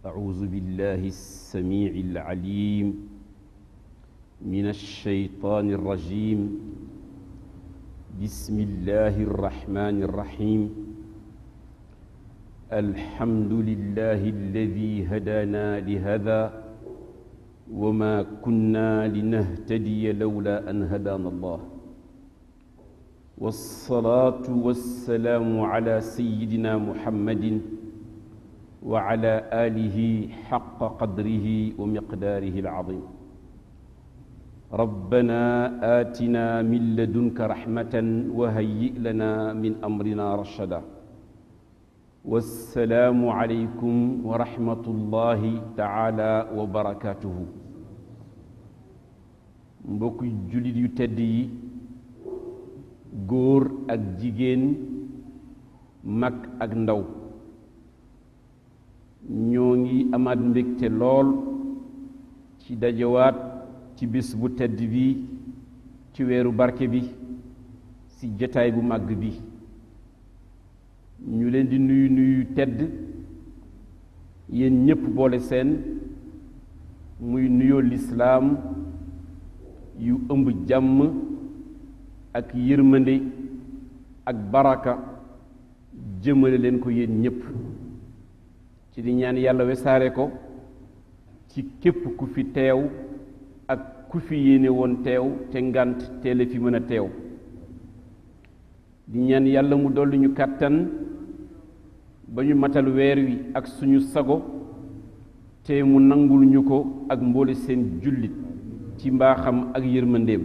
أعوذ بالله السميع العليم من الشيطان الرجيم بسم الله الرحمن الرحيم الحمد لله الذي هدانا لهذا وما كنا لنهتدي لولا أن هدانا الله والصلاة والسلام على سيدنا محمد وعلى آله حق قدره ومقداره العظيم ربنا آتنا من لدنك رحمة وهيئ لنا من أمرنا رشدا والسلام عليكم ورحمة الله تعالى وبركاته mbokk jullit yu tedd yi góor ak jigéen mag ak ndaw ñoo ngi amaat mbégte lool ci dajawaat ci bis bu tedd bi ci weeru barke bi ci jataay bu màgg bi ñu leen di nuyu nuyu tedd yéen ñépp boole seen muy nuyoo lislaam yu ëmb jàmm ak yërmande ak baraka jëmale leen ko yéen ñépp ci di ñaan yàlla wesaare ko ci képp ku fi teew ak ku fi yéene woon teew te ngànt teele fi mën a teew di ñaan yàlla mu dolli ñu kàttan ba ñu matal weer wi ak suñu sago te mu nangul ñu ko ak mboole seen jullit ci mbaaxam ak yërmandeem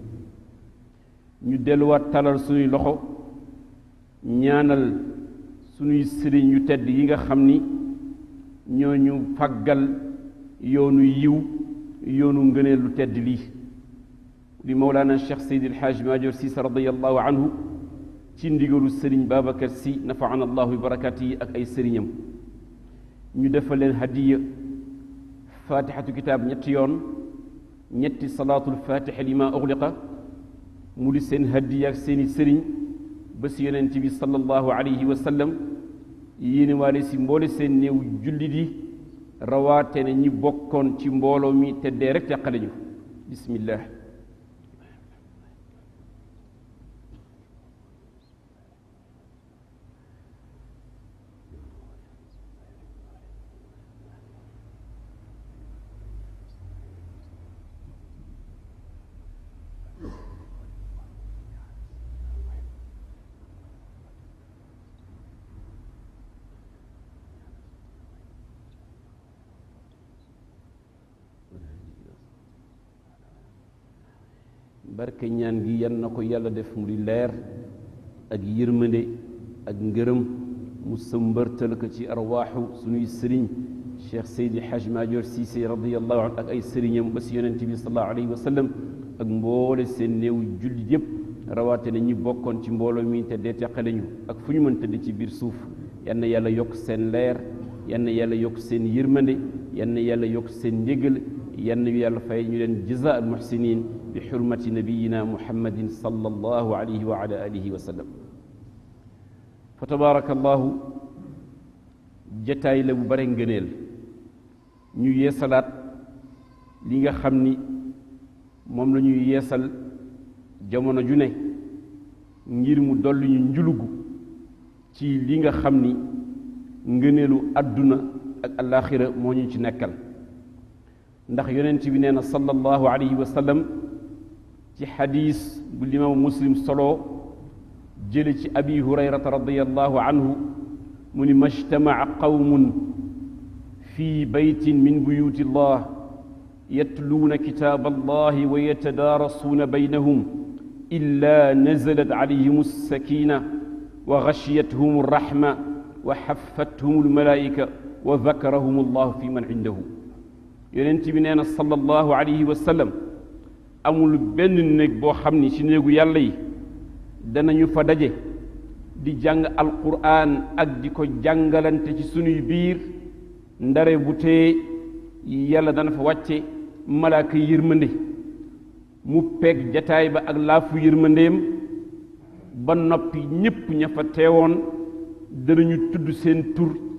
ñu delluwaat talal suñuy loxo ñaanal suñuy sëriñ yu tedd yi nga xam ni ñoo ñu faggal yoonu yiw yoonu ngëneel lu tedd lii di mawlaana cheikh seydi alxaaj maajoor siise radiallahu anhu ci ndigalu sëriñ babacar si nafaana allahu bi barakaati yi ak ay sëriñam ñu defal leen hadiya fatihatu kitaab ñetti yoon ñetti salaatul fatiha li ma uxliqa mu di seen hadiya ak seeni sëriñ ba si yonent bi sallallahu alayhi wa sallam yéene waale si mboole seen néew jullit yi rawaate ne ñi bokkoon ci mbooloo mi te dee rek teqale ñu bismillah barke ñaan gi yan na ko yàlla def mu di leer ak yërmande ak ngërëm mu sëmbërtal ko ci arwaaxu suñuy sëriñ cheikh seydi haj maajoor siise radiallahu anhu ak ay sëriñam ba si yonent bi salallahu alayhi wa sallam ak mboole seen néew jullit yépp rawaate na ñi bokkoon ci mbooloo mi te dee teqale ñu ak fu ñu mën tëdd ci biir suuf yan na yàlla yokk seen leer yan na yàlla yokk seen yërmande yan na yàlla yokk seen njégal yan na yàlla fay ñu leen jaza al muhsinin bi xurmati nabiyina muhammadin sallallahu alayhi wa ala alihi wa sallam fa tabaarakallahu jataay la bu bare ngëneel ñu yeesalaat li nga xam ni moom la ñuy yeesal jamono ju ne ngir mu dolli ñu njulugu ci li nga xam ni ngëneelu àdduna ak alaaxira moo ñu ci nekkal ndax yonent bi nee na sallallahu alayhi wa sallam ci xadiis bu limaamu muslim solo jële ci abi hurayrata radiallahu anhu mu ni majtamaca qawmun fi baytin min buyuti llah yatluuna kitaab allahi wa yatadaarasuuna baynahum illa nazalat calayhim alsakina wa gashiyathum alraxma wa xaffathum almalaa'ika wa dakarahum allahu fi man cindahu yonent bi nee na sallallahu alayhi wa sallam amul benn néeg boo xam ni ci néegu yàlla yi danañu fa daje di jàng alquran ak di ko jàngalante ci sunuy biir ndare bu tee yàlla dana fa wàcce malaaka yërmande mu peeg jataay ba ak laafu yërmandeem ba noppi ñépp ña fa teewoon danañu tudd seen tur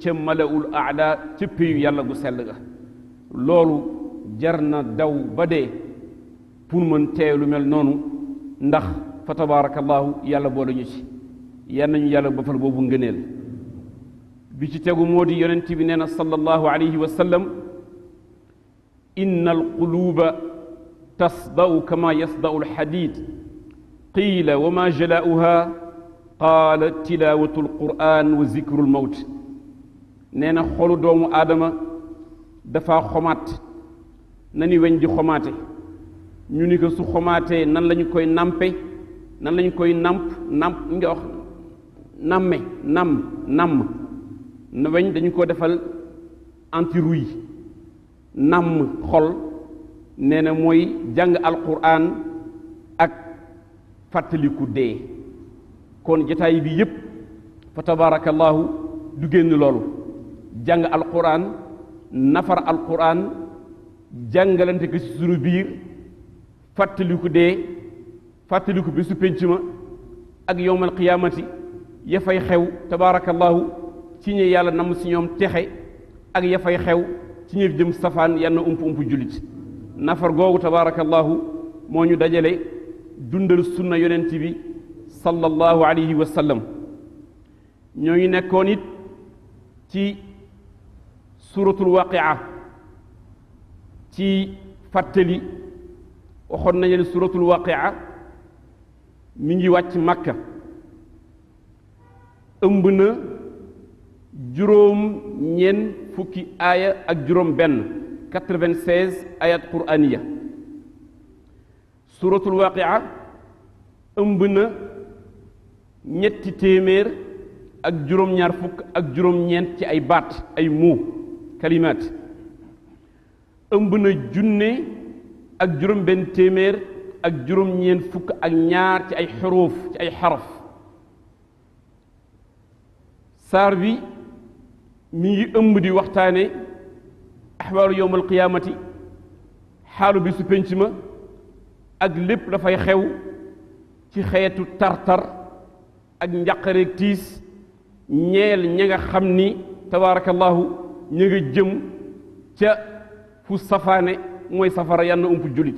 ca malaul aala ca péyu yàlla gu sell ga loolu jar na daw ba dee pour mën teew lu mel noonu ndax fa tabarakallahu yàlla boole ñu ci yal nañu yàlla bafal boobu ngëneel bi ci tegu moo di yonent bi nee na sallallahu alayhi wa sallam inna alquluba tasda'u kama yasda'u alxadid qiila wa ma jalaa'uha qaala tilaawatu alquran wa zikru almawt nee na xolu doomu aadama dafa xomaat na ni weñ di xomaate ñu ni ko su xomaatee nan lañu koy nampe nan lañu koy namp namp nga wax namme nam namm na weñ dañu ko defal antirouille namm xol nee na mooy jàng alquran ak fàttaliku dee kon jataay bi yépp fa tabarakallahu du génn loolu jàng alquran nafar alquran jàngalante ko ci sunu biir fàttaliku dee fàttaliku bésu pénc ma ak yowmal qiyaamati ya fay xew tabaarakallahu ci ñi yàlla namm si ñoom texe ak ya fay xew ci ñi jëm safaan yal na ump ump jullit nafar googu tabaarakallahu moo ñu dajale dundal sunna yonent bi sallallahu alayhi wa sallam ñoo ngi nekkoon it ci suratul waqia ci fàttali waxoon nañu ne suratul waqia mi ngi wàcc makka ëmb na juróom ñeen fukki aaya ak juróom benn quatre-vingt-seize ayat quraniya suratul waqia ëmb na ñetti téeméer ak juróom-ñaar fukk ak juróom-ñeent ci ay baat ay muu kalimaat ëmb na junne ak juróom benn téeméer ak juróom-ñeent fukk ak ñaar ci ay xuruuf ci ay xaraf saar bi mi ngi ëmb di waxtaane axwaalu yowm alqiyaamati xaalu bi su pénc ma ak lépp dafay xew ci xeetu tartar ak njàqareeg tiis ñeel ña nga xam ni tabaarakallahu ña nga jëm ca fu safaane mooy safara yann ump jullit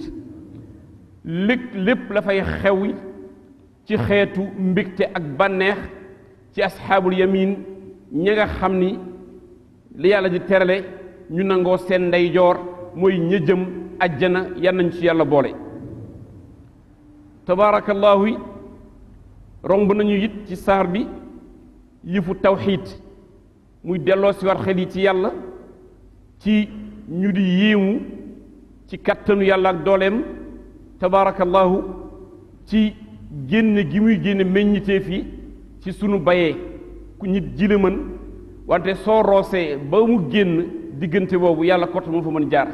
lépp lépp la fay xew ci xeetu mbégte ak bànneex ci asxaabul yamin ña nga xam ni li yàlla di terale ñu nangoo seen ndeyjoor mooy ña jëm ajjana yan nañ ci yàlla boole tabaarakallahu romb nañu it ci saar bi yëfu tawxiid muy delloo si war xel yi ci yàlla ci ñu di yéemu ci kattanu yàlla ak dooleem tabaarakallahu ci génne gi muy génne meññiteef yi ci sunu bayee ku nit ji la mën wante soo roosee ba mu génn diggante boobu yàlla kott moo fa mën jaar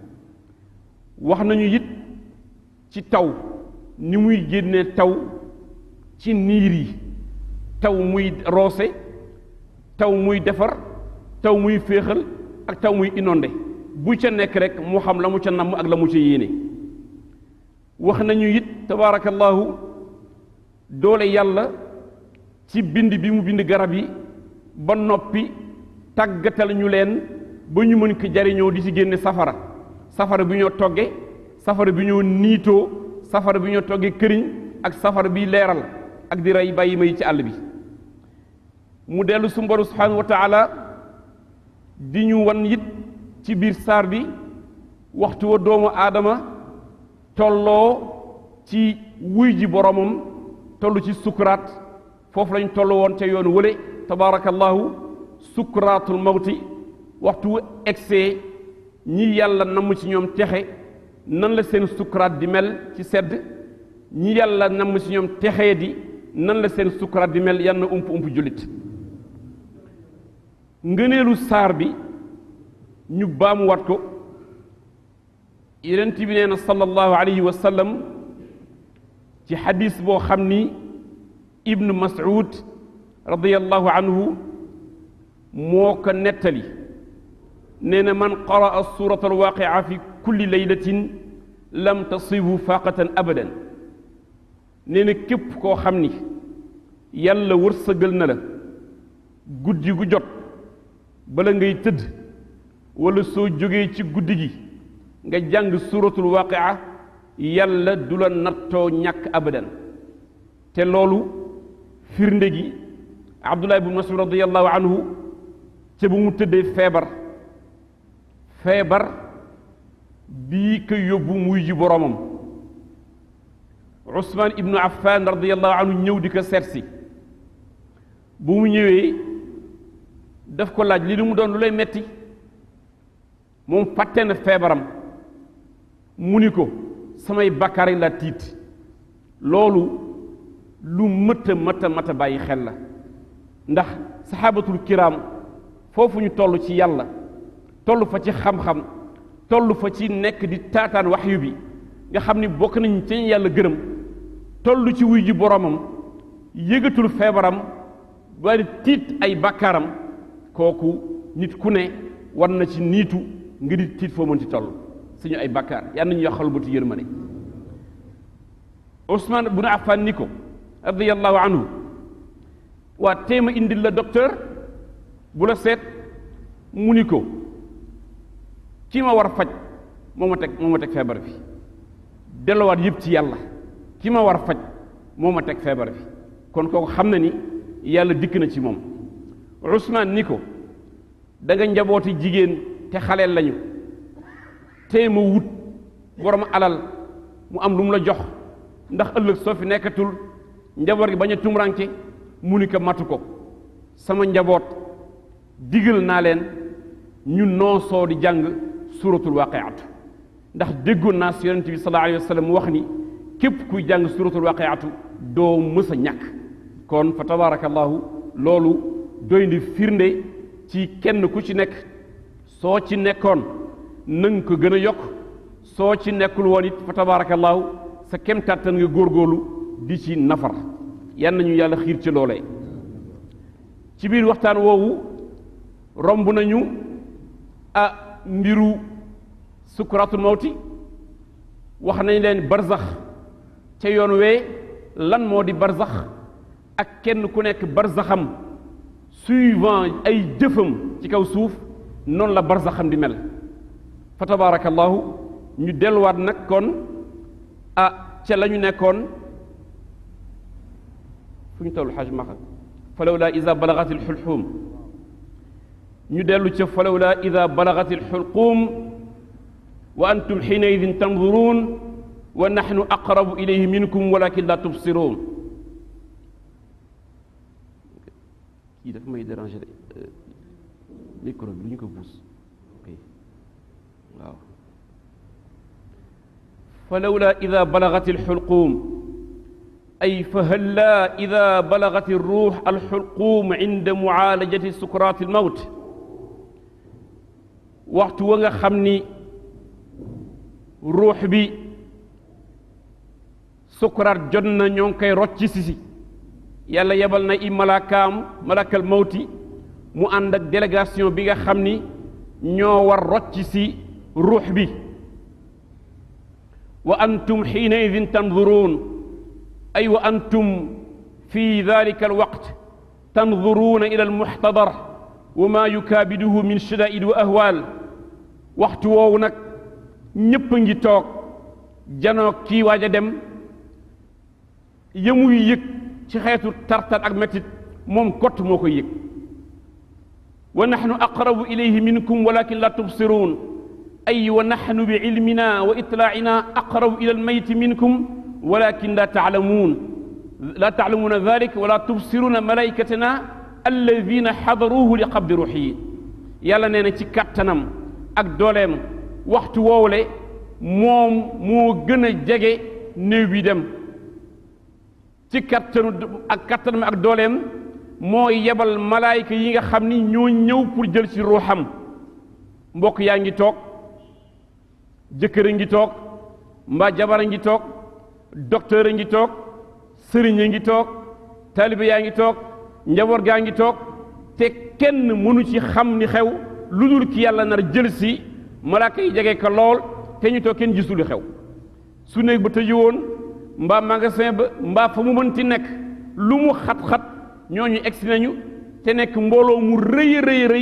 wax nañu it ci taw ni muy génne taw ci niir yi taw muy roose taw muy defar taw muy féexal ak taw muy inondé bu ca nekk rek moo xam la mu ca namm ak la mu ca yéene wax nañu it tabaarakallahu doole yàlla ci bind bi mu bind garab yi ba noppi tàggatal ñu leen ba ñu mën ko jariñoo di ci génne safara safara bi ñoo togge safara bi ñoo niitoo safara bi ñoo togge këriñ ak safara bi leeral ak di rey bàyyi may ci àll bi mu dellu su mboru subhanahu wa taala di ñu wan it ci biir saar bi waxtu wa doomu aadama tolloo ci wuy ji boromam toll ci sukuraat foofu lañ toll woon ca yoonu wële tabaarakallahu sukuraatul mawti waxtu wu egsee ñi yàlla namm ci ñoom texe nan la seen sukuraat di mel ci sedd ñi yàlla namm ci ñoom texee di nan la seen sukuraat di mel yan na ump ump jullit ngëneelu saar bi ñu baamuwaat ko yenent bi nee na sallallahu alayhi wa sallam ci xadis boo xam ni ibnu mas'ud radiyallahu anhu moo ko nettali nee na man qaraa surata alwaqia fi kulli laylatin lam tasibu faqatan abadan nee na képp koo xam ni yàlla wërsëgal na la guddi gu jot bala ngay tëdd wala soo jógee ci guddi gi nga jàng suratul waqia yàlla du la nattoo ñàkk abadan te loolu firnde gi abdullah ibn masud radiallahu anhu ca bu mu tëddee feebar feebar bii ko yóbbu muy ji boromam usman ibnu affan radiallahu anhu ñëw di ko seetsi bu mu ñëwee daf ko laaj li lu mu doon lu lay metti moom fàtte na feebaram mu ni ko samay bakkaar yi la tiit loolu lu mët a mët a mët a bàyyi xel la ndax saxaabatul kiraam foofu ñu toll ci yàlla toll fa ci xam-xam toll fa ci nekk di taataan waxyu bi nga xam ni bokk nañ ci yàlla gërëm toll ci wuy ji boromam yëgatul feebaram waaye tiit ay bakkaaram kooku nit ku ne war na ci niitu nga di tiit foo mën ci toll suñu ay bakkaar yal nañu yoxal ba tu yërmande Ousmane bu na Affan ni ko radiyallahu anhu waa téema indil la docteur bu la seet mu ni ko ki ma war faj moo ma teg moo ma teg feebar bi delluwaat yëpp ci yàlla ki ma war faj moo ma teg feebar bi kon kooku xam na ni yàlla dikk na ci moom Ousmane ni ko da nga njabooti jigéen te xaleel lañu tee ma wut borom alal mu am lu mu la jox ndax ëllëg soo fi nekkatul njaboot gi bañ a tumranke mu ni ko matu ko sama njaboot digal naa leen ñu noosoo di jàng suratul waqiatu ndax déggoon naa si yonente bi sallallahu alayhi wa sallam mu wax ni képp kuy jàng suratul waqiatu doo mës a ñàkk kon fa tabarakallahu loolu doy ndi firnde ci kenn ku ci nekk soo ci nekkoon nanga ko gën a yokk soo ci nekkul woon it fa tabarakallahu sa kem kàttan nga góorgóorlu di ci nafar yan nañu yàlla xiir ci loolee ci biir waxtaan woowu romb nañu ah mbiru sukuratul mawti wax nañ leen barzax ca yoon wee lan moo di barzax ak kenn ku nekk barzaxam suivant ay jëfam ci kaw suuf noonu la barzaxam di mel fa tabarakallahu ñu delluwaat nag kon ah ca la ñu nekkoon fu ñu toll xaj maxa falawla ida balagat alxulxuum ñu dellu ca falawla ida balagat alxulquum wa antum xiinaidin tanduruun wa naxnu aqrabu ilayhi minkum walakin la tubsiruun kii dafa may déranger de micro bi lu ñu ko buus waaw falawla ida balagat alxulquum أي فهلا إذا بلغت الروح الحلقوم عند معالجة سكرات الموت وقت وغا خمني روح بي سكرات جنة نيون كي روتشي سيسي يالا يبالنا إي ملاكام ملاك الموت mu ànd ak délégation bi nga xam ni ñoo war rocc si ruux bi wa antum xiina idin tanduruun أي أيوة وأنتم في ذلك الوقت تنظرون إلى المحتضر وما يكابده من شدائد وأهوال وقت وونك ñépp ngi toog janoo kii waaj a dem yëmuy yëg ci xeetu tartar ak mettit moom kott moo koy yëg wa naxnu aqrabu ilayhi minkum walakin la tubsiruun ay wa naxnu bi ilmina wa itlaaina aqrabu ila almayti minkum ولكن لا تعلمون لا تعلمون ذلك ولا تبصرون ملائكتنا الذين حضروه لقبض روحه يالا نينا ci katanam ak dolem waxtu wowle mom mo gëna jege néew bi dem ci kattanu ak kattanam ak dooleem moo yebal malaayika yi nga xam ni ñoo ñëw pour jël ci ruuxam mbokk yaa ngi toog jëkkër a ngi toog mbaa jabar a ngi toog docteur a ngi toog sëriñ a ngi toog taalibe yaa ngi toog njaboot gaa ngi toog te kenn mënu ci xam ni xew lu dul ki yàlla nar jël si malaaka yi jege ko lool te ñu toog kenn gisul li xew su néeg ba tëju woon mbaa magasin ba mbaa fa mu mënti nekk lu mu xat-xat ñooñu egsi nañu te nekk mbooloo mu rëy rëy rëy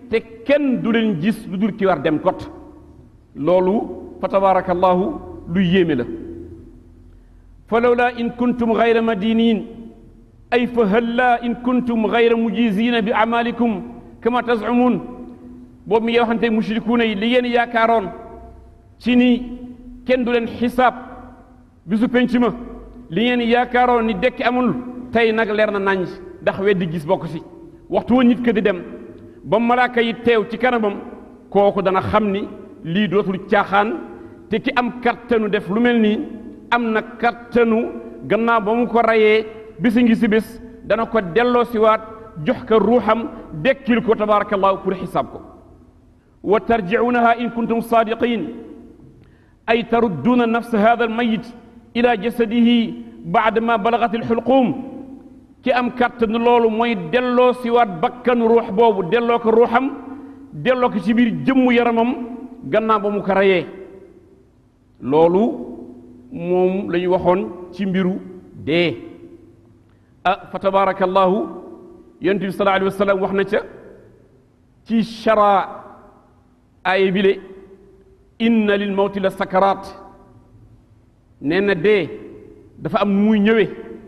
te kenn du leen gis lu dul ki war dem kot loolu fa tabarakallahu lu yéeme la fa lawla in kuntum gayra madinin ay fa halla in kuntum gayra mujizina bi amalikum kama tazumun boobu mi ngi waxante mushrikuuna yi li ngeen yaakaaroon ci ni kenn du leen xisaab bisu penc ma li ngeen yaakaaroon ni dekki amul tey nag leer na nañ ndax weddi gis bokk si waxtu wa nit ka di dem ba malaaka yi teew ci kanamam kooku dana xam ni lii dootul caaxaan te ki am kattanu def lu mel nii am na kattanu gannaaw ba mu ko rayee bisi ngi si bés dana ko delloo siwaat jox ko ruuxam dekkil ko tabarakallahu pour xisaab ko wa tarjicuunaha in kuntum saadiqin ay tarudduuna nafsa hada almayit ila jasadihi baada ma balagat alxulquum ki am kàttan loolu mooy delloo siwaat bakkanu ruux boobu delloo ko ruuxam delloo ko ci biir jëmmu yaramam gannaaw ba mu ko reyee loolu moom la ñu waxoon ci mbiru dee ah fa tabarakallahu yonent bi sallallahu alayhi wa sallam wax na ca ci chara aaya bile inna lil mawti la sakaraat nee na dee dafa am nu muy ñëwee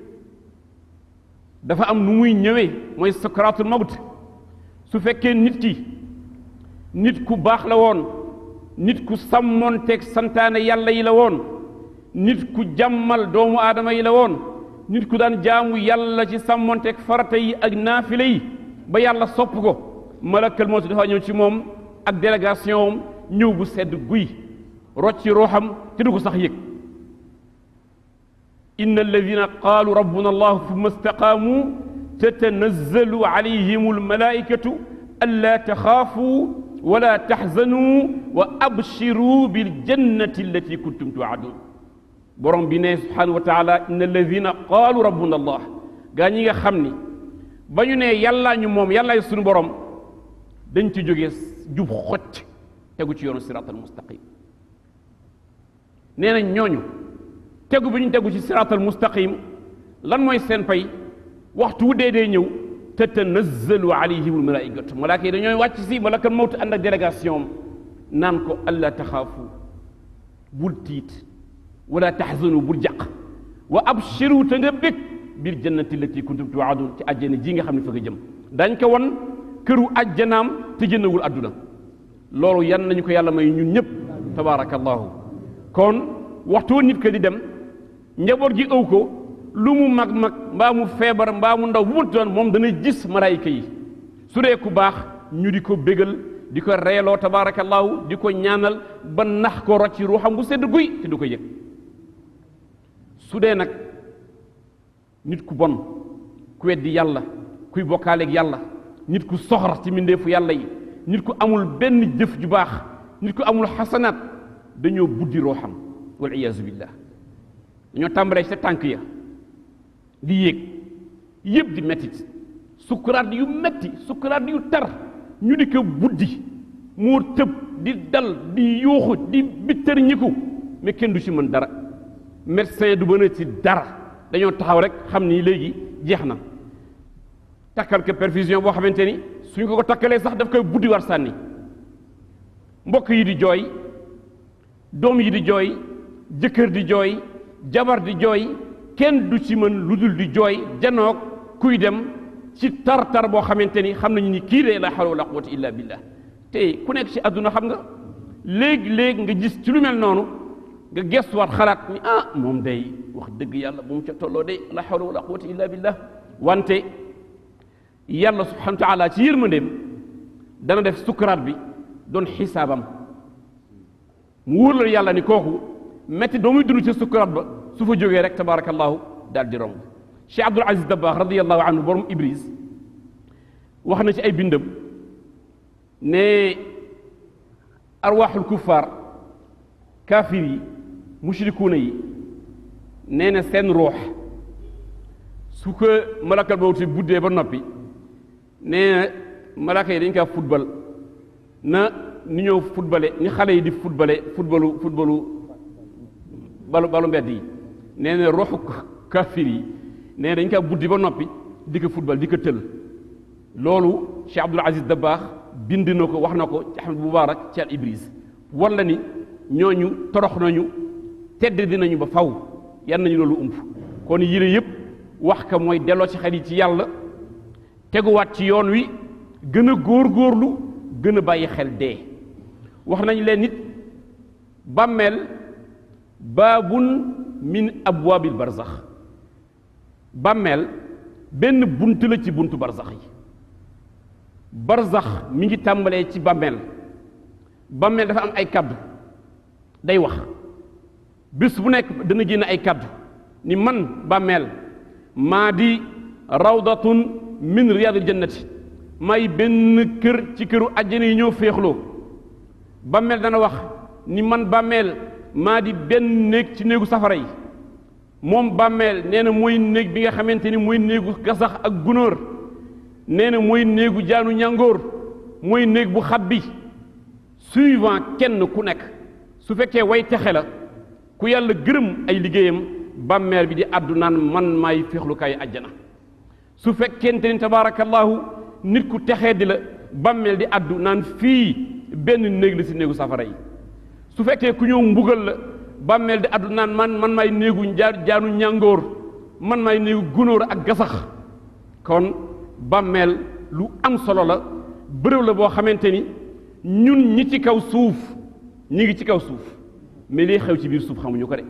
dafa am nu muy ñëwee mooy sakaraatul mawt su fekkee nit ki nit ku baax la woon nit ku sàmmoonteeg santaane yàlla yi la woon nit ku jàmmal doomu aadama yi la woon nit ku daan jaamu yàlla ci sàmmoonteeg farata yi ak naafile yi ba yàlla sopp ko malakal mawt dafa ñëw ci moom ak délégation ñëw bu sedd guy rocci rooxam te du ko sax yëg inna alladina qaalu rabbuna allah thumma istaqaamu tatanazzalu alayhim almalaikatu alla taxaafuu wala taxzanuu wa abshiruu biljannati allati kuntum tuadun borom bi ne subhanahu wa taala inna alladina qaalu rabbuna allah gaa ñi nga xam ni ba ñu ne yàllaa ñu moom yàllaay suñu borom dañ ci jógee jub xocc tegu ci yoonu siraatal mustaqim nee nañ ñooñu tegu bi ñu tegu ci siraatal mustaqim lan mooy seen pay waxtu wu dee dee ñëw tatanazzalu alayhim almalaikatu malaaka yi dañooy wàcc si malakal mawt ànd ak délégation naan ko alla taxaafu bul tiit wala taxzanu bul jàq wa abshiru te nga bég biir jannati lati kuntum tuwaadun ci àjjana ji nga xam ne fa nga jëm dañ ko won këru àjjanaam te jëndawul àdduna loolu yan nañu ko yàlla may ñun ñëpp tabaarakallahu kon waxtu nit ka di dem njaboot gi ëw ko lu mu mag mag mbaa mu feebar mbaa mu ndaw bu mu doon moom dana gis malaayika yi su dee ku baax ñu di ko bégal di ko reeloo tabaarakallahu di ko ñaanal ba nax ko rocci ruuxam bu sedd guy te du ko yëg su dee nag nit ku bon ku weddi yàlla kuy bokkaaleeg yàlla nit ku soxor ci mbindeefu yàlla yi nit ku amul benn jëf ju baax nit ku amul xasanaat dañoo buddi ruuxam wal iyaazu billah dañoo tàmbalee sa tànk ya di yéeg yëpp di mettit sukkuraat yu metti sukkuraat yu tar ñu di ko buddi moo tëb di dal di yuuxu di bittër ñiku mais kenn du ci mën dara médecin du mën a ci dara dañoo taxaw rek xam ni léegi jeex na takkal ko perfusion boo xamante ni suñ ko ko takkalee sax daf koy buddi war sànni mbokk yi di jooy doom yi di jooy jëkkër di jooy jabar di jooy kenn du ci mën lu dul di jooy janoog kuy dem ci tar-tar boo xamante ni xam nañu ni kii de la hawla wala quwwata illa billah te ku nekk ci àdduna xam nga léegi-léegi nga gis ci lu mel noonu nga gestuwaat xalaat ni ah moom day wax dëgg yàlla bu mu ca tolloo de la hawla wala quwwata illa billah wante yàlla subhanahu wa taala ci yërmandeem dana def sukkaraat bi doon xisaabam mu wóor la yàlla ni kooku metti doo muy dund ci sukkaraat ba su fa jógee rek tabarakallahu daal di romb Cheikh Abdul Aziz Dabakh radiallahu anhu borom Ibris wax na ci ay bindam ne arwaaxul kuffaar kaafir yi mushrikuuna yi nee na seen ruux su ko malakal mawti buddee ba noppi nee na malaka yi dañ kaa football na ni ñëw footballé ni xale yi di footballé footballu footballu balu balu mbedd yi nee na ruuxu kaafir yi nee na dañ kaa buddi ba noppi di ko football di ko tël loolu Cheikh Abdul Aziz Dabakh bind na ko wax na ko ci Ahmad Mubaarak ci al Ibris wala ni ñooñu torox nañu tedd dinañu ba faw yan nañu loolu ump kon yile yëpp wax ka mooy delloo ci xel yi ci yàlla teguwaat ci yoon wi gën a góor-góorlu gën a bàyyi xel dee wax nañ leen nit bàmmeel baabun min abwaabil barzax bàmmeel benn bunt la ci buntu barzax yi barzax mi ngi tàmbalee ci bàmmeel bàmmeel dafa am ay kaddu day wax bés bu nekk dana génn ay kaddu ni man bàmmeel maa di rawdatun min riyaadil jannati may benn kër ci këru àjjana yi ñoo féexloo bàmmeel dana wax ni man bàmmeel maa di benn néeg ci néegu safara yi moom bàmmeel nee na mooy néeg bi nga xamante ni mooy néegu gasax ak gunóor nee na mooy néegu jaanu ñàngoor mooy néeg bu xab bi suivant kenn ku nekk su fekkee way texe la ku yàlla gërëm ay liggéeyam bàmmeel bi di àddu naan man maay féexlukaay àjjana su fekkente ni tabaarakallaahu nit ku texee di la bàmmeel di àddu naan fii benn néeg la si néegu safara yi su fekkee ku ñëw mbugal la bàmmeel di àddu naan man man maay néegu jaa jaanu ñàngoor man maay néegu gunóor ak gasax kon bàmmeel lu am solo la bërëb la boo xamante ni ñun ñi ci kaw suuf ñi ngi ci kaw suuf mais liy xew ci biir suuf xamuñu ko de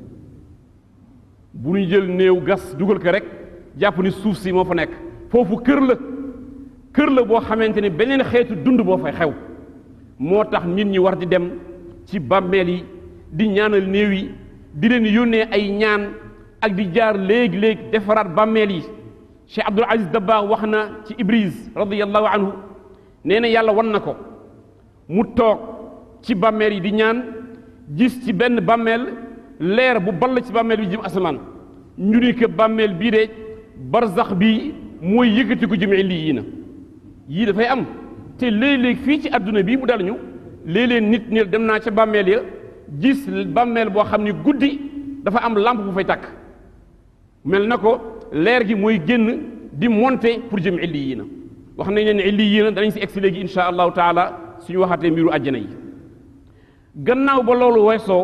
bu ñu jël néew gas dugal ko rek jàpp ni suuf si moo fa nekk foofu kër la kër la boo xamante ni beneen xeetu dund boo fay xew moo tax nit ñi war di dem ci bàmmeel yi di ñaanal néew yi di leen yónnee ay ñaan ak di jaar léegi-léegi defaraat bàmmeel yi Cheikh Abdul Aziz Dabakh wax na ci Ibris radiyallahu anhu nee na yàlla wan na ko mu toog ci bàmmeel yi di ñaan gis ci benn bàmmeel leer bu ball ci bàmmeel bi jëm asamaan ñu ni ko bàmmeel bii de barzax bi mooy yëkkati ko jëm lii yii na yii dafay am te léeg-léeg fii ci àdduna bii mu dal ñu léeg-léeg nit ñi dem naa ca bàmmeel ya gis bàmmeel boo xam ni guddi dafa am lampe bu fay takk mel na ko leer gi mooy génn di monter pour jëm illi yii na wax nañ leen illi yii na danañ si egsi léegi insha allahu taala suñu waxatee mbiru àjjana yi gannaaw ba loolu weesoo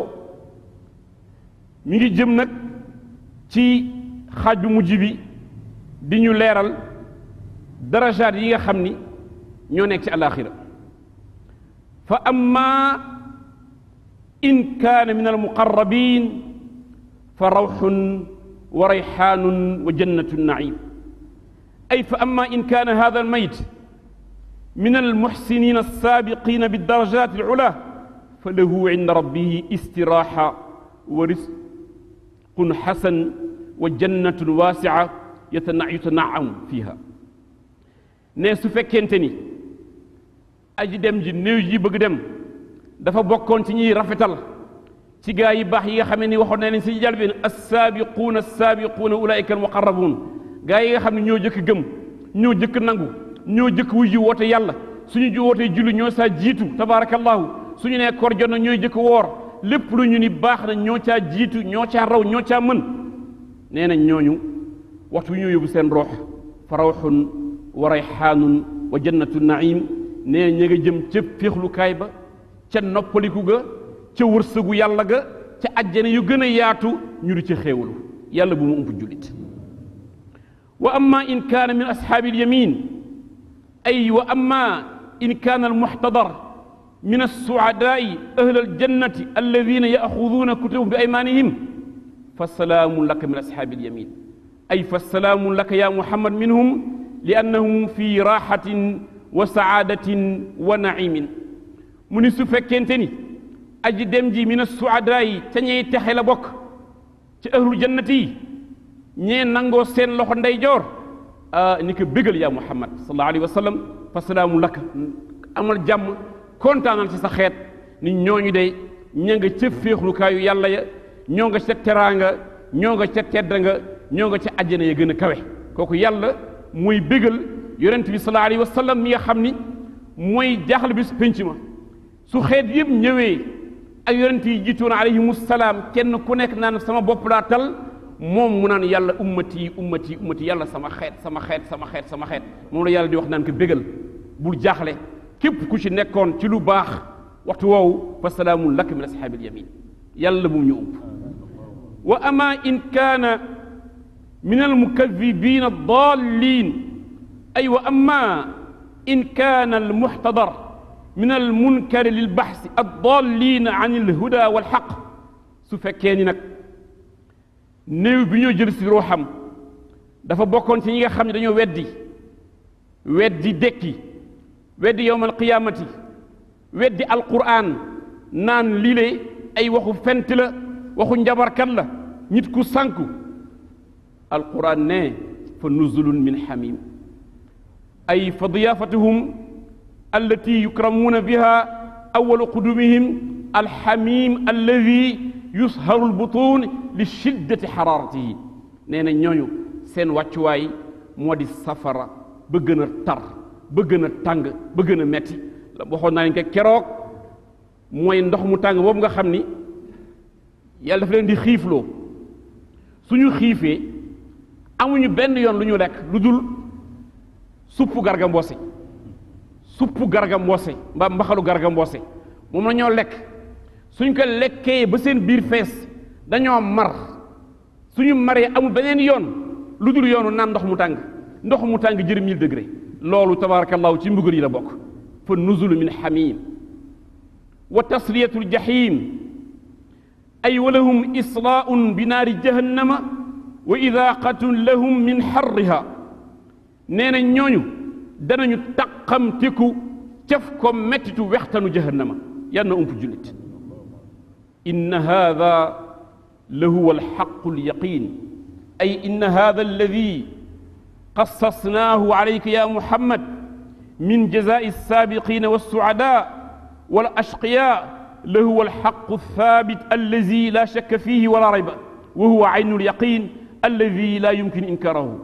mi ngi jëm nag ci xaaj bu mujj bi di ñu leeral darajaat yi nga xam ni ñoo nekk ci alaxira fa amma in kaana min almuqarrabin fa rawxun wa rayxaanun wa jannatu naim ay fa amma in kaana hada almayt min almuxsinin alsaabiqin bidarajat alula fa lahu inda rabbihi istiraxa wa risqun xasan wa jannatun waasica yutanaamu fiha ne su fekkente ni aji dem ji néew ji bëgg dem dafa bokkoon ci ñuy rafetal ci gaa yi baax yi nga xam ne ni waxoon na leen si jalbeen assaabiquuna assaabiquuna ulaika almuqarrabuun gaa yi nga xam ne ñoo jëkk gëm ñoo jëkk nangu ñoo jëkk wuy ji woote yàlla suñu ji wootee julli ñoo saa jiitu tabaarakallahu suñu nee koor jot na ñooy jëkk woor lépp lu ñu ni baax na ñoo caa jiitu ñoo caa raw ñoo caa mën nee nañ ñooñu waxtu wi ñoo yóbbu seen roox fa rawxun wa rayxaanun wa jannatu naim nee ña nga jëm ca féexlukaay ba ca noppaliku ga ca wërsëgu yàlla ga ca ajjane yu gën a yaatu ñu di ca xéewalu yàlla bu mu ump jullit wa amma in kaana min ashaabi alyamin ay wa amma in kaana almuxtadar min alsuadaai ahla aljannati alladina yaaxuduuna kutubahum bi aymanihim fa salaamun laka min ashaabi alyamin ay fa salaamun laka ya muhammad minhum li annahum fi raaxatin wa saadatin wa naimin mu ni su fekkente ni aji dem ji min suadaa yi ca ñey texe la bokk ci ahlul jannati yi ñee nangoo seen loxo ndeyjoor ah ni ko bégal yaa muhammad sallallahu alayhi wa sallam fa salaamu laka amal jàmm kontaanal ci sa xeet ni ñooñu de ña nga ca féexlukaayu yàlla ya ñoo nga ca teraanga ñoo nga ca tedd nga ñoo nga ca àjjana ya gën a kawe kooku yàlla mooy bégal yonent bi sallallahu alayhi wa sallam mi nga xam ni mooy jaaxal bis penc ma su xeet yëpp ñëwee ak yonent yi jiitoon alayhimu salaam kenn ku nekk naan sama bopp laa tal moom mu naan yàlla ummati ummati ummati yàlla sama xeet sama xeet sama xeet sama xeet moom la yàlla di wax naan ko bégal bul jaaxle képp ku ci nekkoon ci lu baax waxtu woowu fa salaamun lak min ashaabil yamin yàlla bu ñu ump wa ama in kaana min almukadibin addalin ay wa ama in kaana almuxtadar min almunkari lilbaxsi addalin an alhuda walxaq su fekkee ni nag néew bi ñoo jël si ruuxam dafa bokkoon ci ñi nga xam ne dañoo weddi weddi dekki weddi yowm alqiyaamati weddi alquran naan lii le ay waxu fent la waxu njabarkat la nit ku sànku alquran ne fa nuzulun min xamim ay fa diyaafatuhum allati yukramuuna biha awalu qudumihim alxamim alladi yusharu albutun li shiddati xaraaratihi nee na ñooñu seen wàccuwaay moo di safara ba gën a tar ba gën a tàng ba gën a metti la waxoon naa leen ko keroog mooy ndox mu tàng boobu nga xam ni yàlla dafa leen di xiifloo suñu xiifee amuñu benn yoon lu ñu lekk lu dul suppu garga mboose suppu garga mboose mbaa mbaxalu garga mboose moom la ñoo lekk suñ ko lekkee ba seen biir fees dañoo mar suñu maree amul beneen yoon lu dul yoonu naan ndox mu tàng ndox mu tàng jërë mille degré loolu tabarakallahu ci mbugal yi la bokk fa nuzulu min xamim wa tasliyatu ljahim ay wa lahum islaaun bi naari jahannama wa idaaqatun lahum min xarriha nee na ñooñu danañu taqamteku caf ko mettitu wextanu jahannama yal na ump jullit inna hada lahuwa alxaqu alyaqin ay inna hada alladi قصصناه عليك يا محمد من جزاء السابقين والسعداء والأشقياء لهو الحق الثابت الذي لا شك فيه ولا ريب وهو عين اليقين الذي لا يمكن إنكاره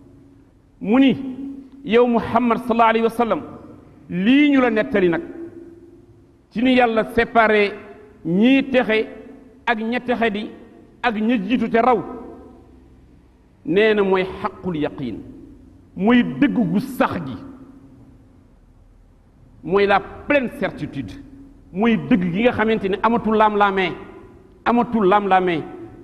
مني يوم محمد صلى الله عليه وسلم lii ñu la nettali nag ci ni yàlla séparé ñii texe ak ña texe di ak ña jiitu te raw nee na mooy xaqul yaqiin mooy dëgg gu sax gi mooy la pleine certitude mooy dëgg gi nga xamante ne amatul lam-laamee amatul lam-laamee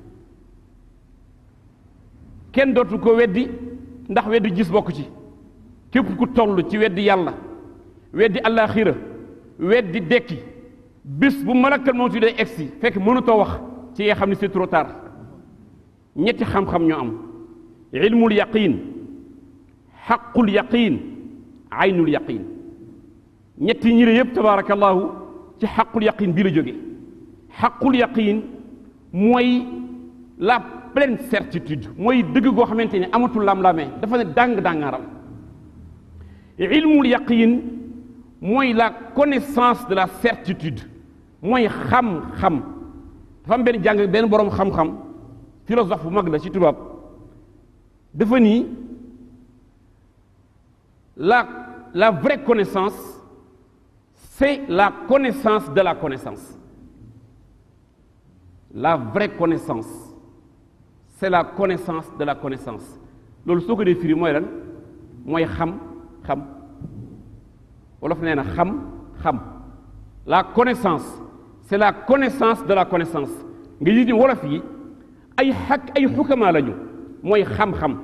kenn dootu ko weddi ndax weddi gis bokk ci képp ku toll ci weddi yàlla weddi àllaaxira weddi dekki bés bu malakal mawti day egsi fekk mënatoo wax ci nga xam ne c'est trop tard ñetti xam-xam ñoo am ilmul yaqin xaqul yaqin aynul yaqin ñetti ñi yëpp tabaarakallahu ci xaqul yaqin bii la jóge xaqul yaqin mooy la pleine certitude mooy dëgg goo xamante ne amatul lam-lamee dafa ne dàng-dàngaaral ilmul yaqin mooy la connaissance de la certitude mooy xam-xam dafa am benn jàng benn boroom xam-xam philosophe bu mag la ci tubaab dafa nii la la vraie connaissance c'est la connaissance de la connaissance la vraie connaissance c'est la connaissance de la connaissance loolu soo ko dee firi mooy lan mooy xam-xam wolof nee na xam-xam la connaissance c'est la connaissance de la connaissance nga yit ni wolof yi ay xak ay xukamaa lañu mooy xam-xam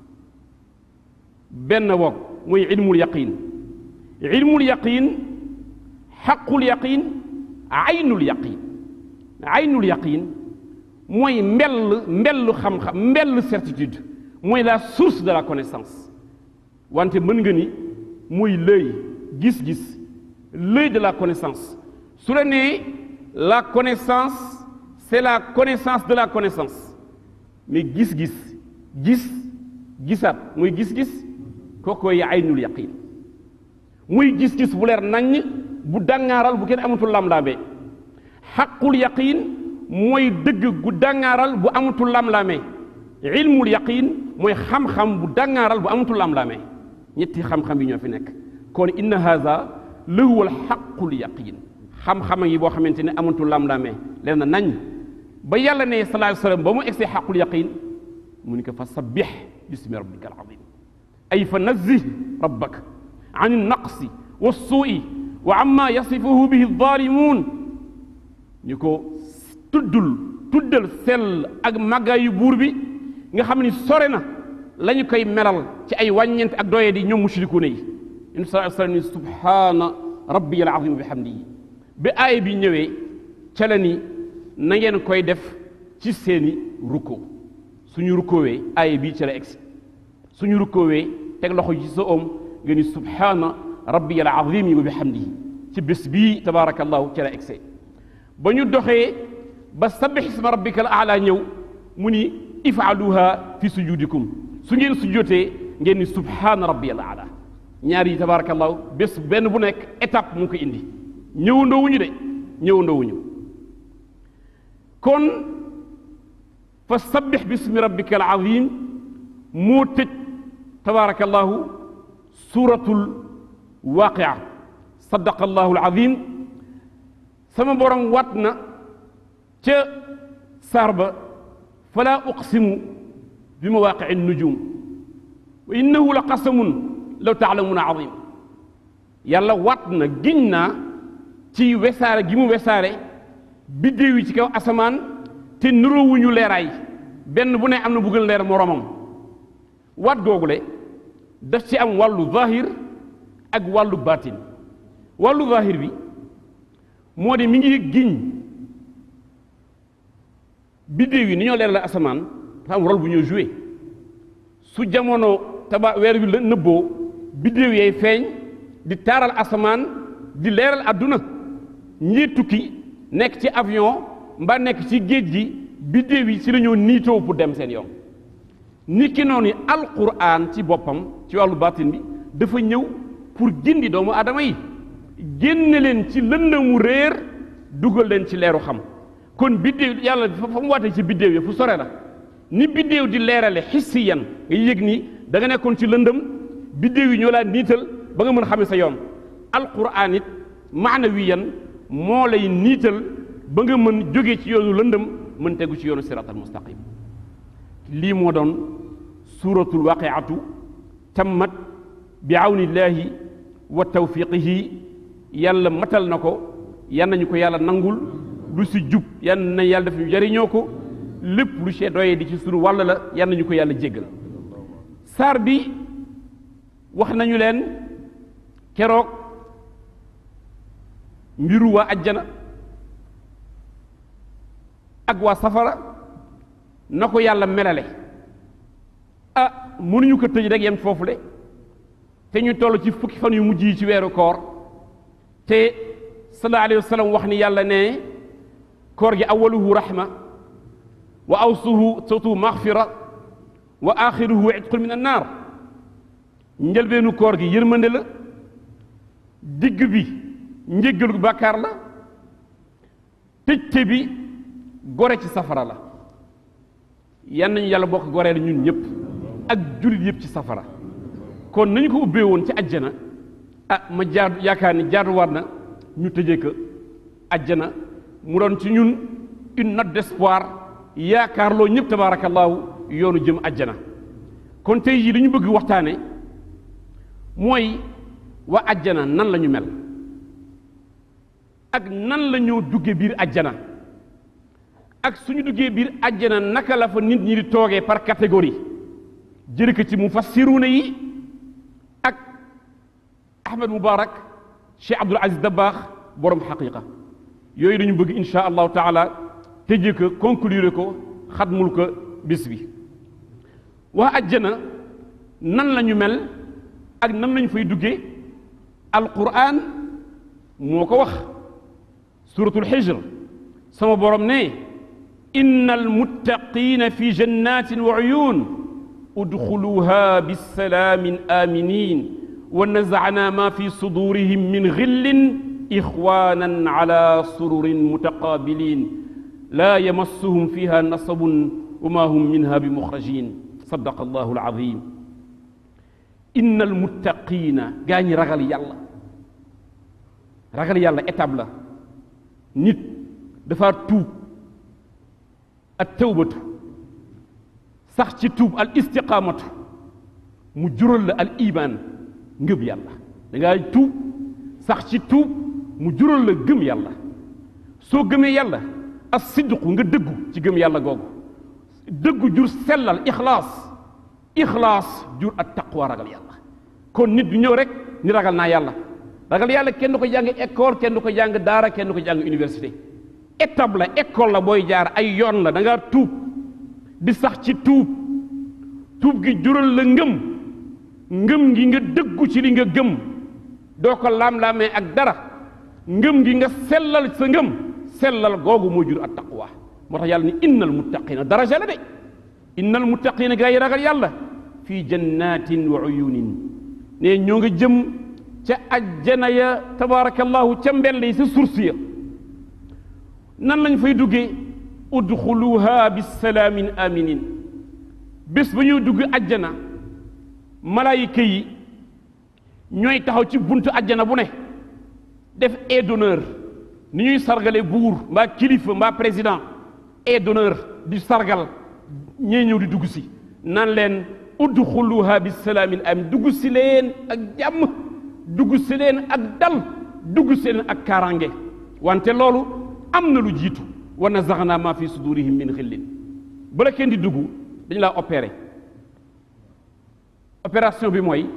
benn woog mooy ilmul yaqin ilmul yaqin xaqul yaqin aynul yaqin aynul yaqin mooy mbell mbellu xam-xam mbellu certitude mooy la source de la connaissance wante mën nga ni muy l'œil gis-gis l'œil de la connaissance su la nee la connaissance c'est la connaissance de la connaissance mais gis-gis gis gisaat muy gis-gis kookooy aynul yaqin muy gis-gis bu leer naññ bu dàngaaral bu kenn amatul lam-laamee xaqul yaqin mooy dëgg gu dàngaaral bu amatul lam-laamee ilmul yaqin mooy xam-xam bu dàngaaral bu amatul lam-laamee ñetti xam-xam yi ñoo fi nekk kon inna haza lahuwal xaqul yaqin xam-xam yi boo xamante ne amatul lam-laamee leen na nañ ba yàlla ne sallallahu alayhi wasallam ba mu egsee xaqul yaqin mu ni ko fa sabbix bismi rabbika al azim ay fa nazzih rabbak an naqsi wa suui wa amma yasifuhu bihi zaalimuun ñu ko tuddul tuddal sell ak màggaayu buur bi nga xam ni sore na la ñu koy melal ci ay wàññeent ak doye di ñoom mushrikuuna yi in sa sallam ni subhaana rabbi al azim bi hamdihi bi aaya bi ñëwee ca la ni na ngeen koy def ci seeni rukkoo suñu rukkoowee aaya bii ca la egsi suñu rukkoowee teg loxo ci sa oom nga ni subhaana rabbi al azim wa bi hamdihi ci bés bii tabaarakallahu ca la egsi ba ñu doxee ba sabbix isma rabbika al aala ñëw mu ni ifaaluha fi sujudikum su ngeen sujjotee ngeen ni subhaana rabbi al aala ñaar yi tabaarakallahu bés benn bu nekk étape mu ngi ko indi ñëwandoowuñu de ñëwandoowuñu kon fa sabbix bismi rabbika al azim moo tëj tabaarakallahu suuratul waaqia sadaqa allahu al azim sama borom wat na ca saar ba fala uqsimu bi mawaaqici nujum wa innahu la qasamun law taalamuuna azim yàlla wat na giñ naa ci wesaare gi mu wesaare biddéew yi ci kaw asamaan te nuroowuñu leeraay benn bu ne am na bu gën leer moromam wat googule daf ci am wàllu zahir ak wàllu baatin wàllu zahir bi moo di mi ngi giñ biddéew yi ni ñoo leer la asamaan dafa am rôle bu ñoo joué su jamono taba weer bi la nëbboo biddéew yay feeñ di taaral asamaan di leeral àdduna ñii tukki nekk ci avion mbaa nekk ci géej gi biddéew yi ci la ñoo niitoo pour dem seen yoon nit ki noonu alquran ci boppam ci wàllu baatin bi dafa ñëw pour gindi doomu aadama yi génne leen ci lëndëmu réer dugal leen ci leeru xam kon biddéew yàlla fa mu waatee ci biddéew yi fu sore la ni biddéew di leerale xissiyan nga yëg ni da nga nekkoon ci lëndëm biddéew yi ñoo laa niital ba nga mën xame sa yoon alquran it maanawiyan moo lay niital ba nga mën jóge ci yoonu lëndëm mën tegu ci yoonu siratal mustaqim lii moo doon suuratul waqiatu tammat bi awnillahi wa tawfiqihi yàlla matal na ko yan nañu ko yàlla nangul lu si jub yan na yàlla def ñu jariñoo ko lépp lu see doyee di ci sunu wàll la yan nañu ko yàlla jéggal saar bi wax nañu leen keroog mbiru waa ajjana ak waa safara na ko yàlla melale ah mënuñu ko tëj rek yem foofu le te ñu toll ci fukki fan yu mujj yi ci weeru koor te sallallahu alayhi wa sallam wax ni yàlla ne koor gi awaluhu rahma wa awsuhu sawtu maghfira wa axiruhu itqun min annaar njëlbeenu koor gi yërmande la digg bi njéggalu bàkkaar la tëjte bi gore ci safara la yan nañu yàlla bokk goreel ñun ñëpp ak jullit yëpp ci safara kon nañu ko ubbee woon ci ajjana ah ma jaadu yaakaar ni jaaduwaat na ñu tëjee ko ajjana mu doon ci ñun une note d'espoir yaakaar loo ñëpp tabaarakallaahu yoonu jëm ajjana kon tey jii li ñu bëgg waxtaane mooy waa ajjana nan la ñu mel ak nan la ñoo dugge biir ajjana ak suñu duggee biir ajjana naka la fa nit ñi di toogee par catégorie jëri ko ci mufassiruuna yi ak Ahmed Moubarak Cheikh Abdoul Aziz Dabakh borom xaqiqa yooyu dañu bëgg insha allahu taala tëjee ko conclure ko xatmul ko bis bi waa ajjana nan la ñu mel ak nan lañu fay duggee alquran moo ko wax suratul xijr sama borom ne inna almuttaqina fi jannatin wa uyun udxuluha bisalaamin aminin wa nazana ma fi sudurihim min xillin ixwanan ala sururin mutaqabilin la yamassuhum fiha nasabun wa ma hum minha bi muxrajin sadaqa allahu alazim inna almuttaqina gaa ñi ragal yàlla ragal yàlla étape la nit dafa tuub at tawbatu sax ci tuub al istiqaamatu mu jural la al iman ngëb yàlla da ngaa tuub sax ci tuub mu jural la gëm yàlla soo gëmee yàlla as sidqu nga dëggu ci gëm yàlla googu dëggu jur sellal ixlaas ixlaas jur ak taqwa ragal yàlla kon nit du ñëw rek ni ragal naa yàlla ragal yàlla kenn du ko jàng école kenn du ko jàng daara kenn du ko jàng université étape la école la booy jaar ay yoon la da ngaa tuub di sax ci tuub tuub gi jural la ngëm ngëm gi nga dëggu ci li nga gëm doo ko laam-laamee ak dara ngëm gi nga sellal sa ngëm sellal googu moo jur at taqwa moo tax yàlla ni innal muttaqina daraja la de innal muttaqina gaa yi ragal yàlla fii jannatin wa uyunin ne ñoo nga jëm ca ajjana ya tabaarakallahu ca mbell yi sa source ya nan lañ fay duggee udxuluha bisalaamin aminin bés ba ñuy dugg ajjana malaayika yi ñooy taxaw ci buntu ajjana bu ne def aide d'honneur ni ñuy sargale buur mbaa kilifa mbaa président aide d'honneur di sargal ñee ñëw di dugg si nan leen udxuluha bisalaamin amin dugg si leen ak jàmm dugg si leen ak dal dugg si leen ak kaaraange wante loolu am na lu jiitu wa nazaxna ma fi sudurihim min xillin bala kenn di dugg dañu laa opéré opération bi mooy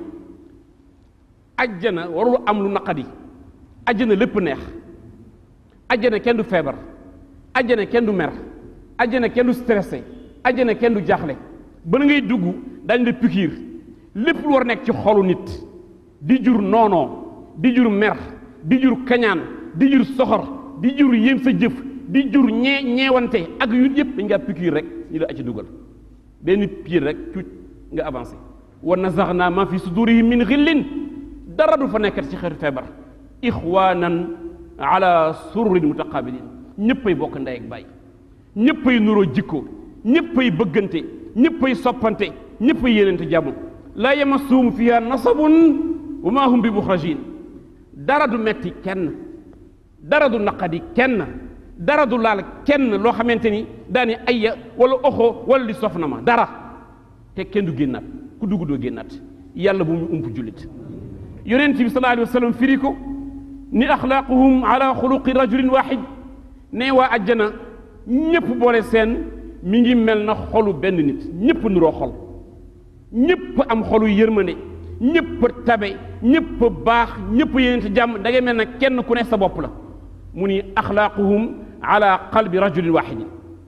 ajjana warul am lu naqadi ajjana lépp neex ajjana kenn du feebar ajjana kenn du mer ajjana kenn du stressé ajjana kenn du jaaxle bala ngay dugg dañ la pikiir lépp lu war nekk ci xolu nit di jur noonoo di jur mer di jur kañaan di jur soxor di jur yéem sa jëf di jur ñee ñeewante ak yu yëpp dañ ngaa pikiir rek ñu la ci dugal benn piir rek cuuc nga avancé wa nazaxna ma fi sudurihim min xillin dara du fa nekkat ci xeetu feebar ixwanan ala sururin mutaqabilin ñëppay bokk ndey ak baay ñëppay nuroo jikko ñëppay bëggante ñëppay soppante ñëppay yéenante jàmm laa yamassuhum fiha nasabun wa ma hum bi muxrajin dara du metti kenn dara du naqadi kenn dara du laal kenn loo xamante ni daani ayya wala oxo wala li sof na ma dara te kenn du génnaat ku dugg doo génnaat yàlla bu mu ump jullit yonent bi sallallahu alayhi wa sallam firi ko ni axlaaquhum ala xuluqi rajulin waxid ne waa ajjana ñépp boole seen mi ngi mel na xolu benn nit ñépp nuroo xol ñépp am xolu yërmande ñépp tabe ñépp baax ñépp yénente jàmm da ngay mel na kenn ku ne sa bopp la mu ni axlaaquhum ala qalbi rajulin waxidin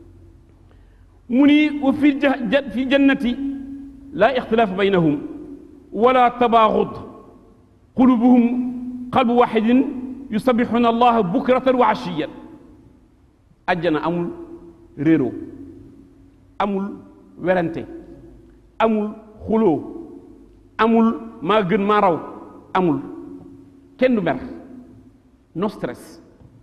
mu ni wa fi fi jannati laa ixtilaafa baynahum wala tabaaxud qulubuhum qalbu waxidin yusabixuuna allaha bukratan wa ashiyan ajjana amul réeroo amul werante amul xuloo amul maa gën maa raw amul kenn du mer no stress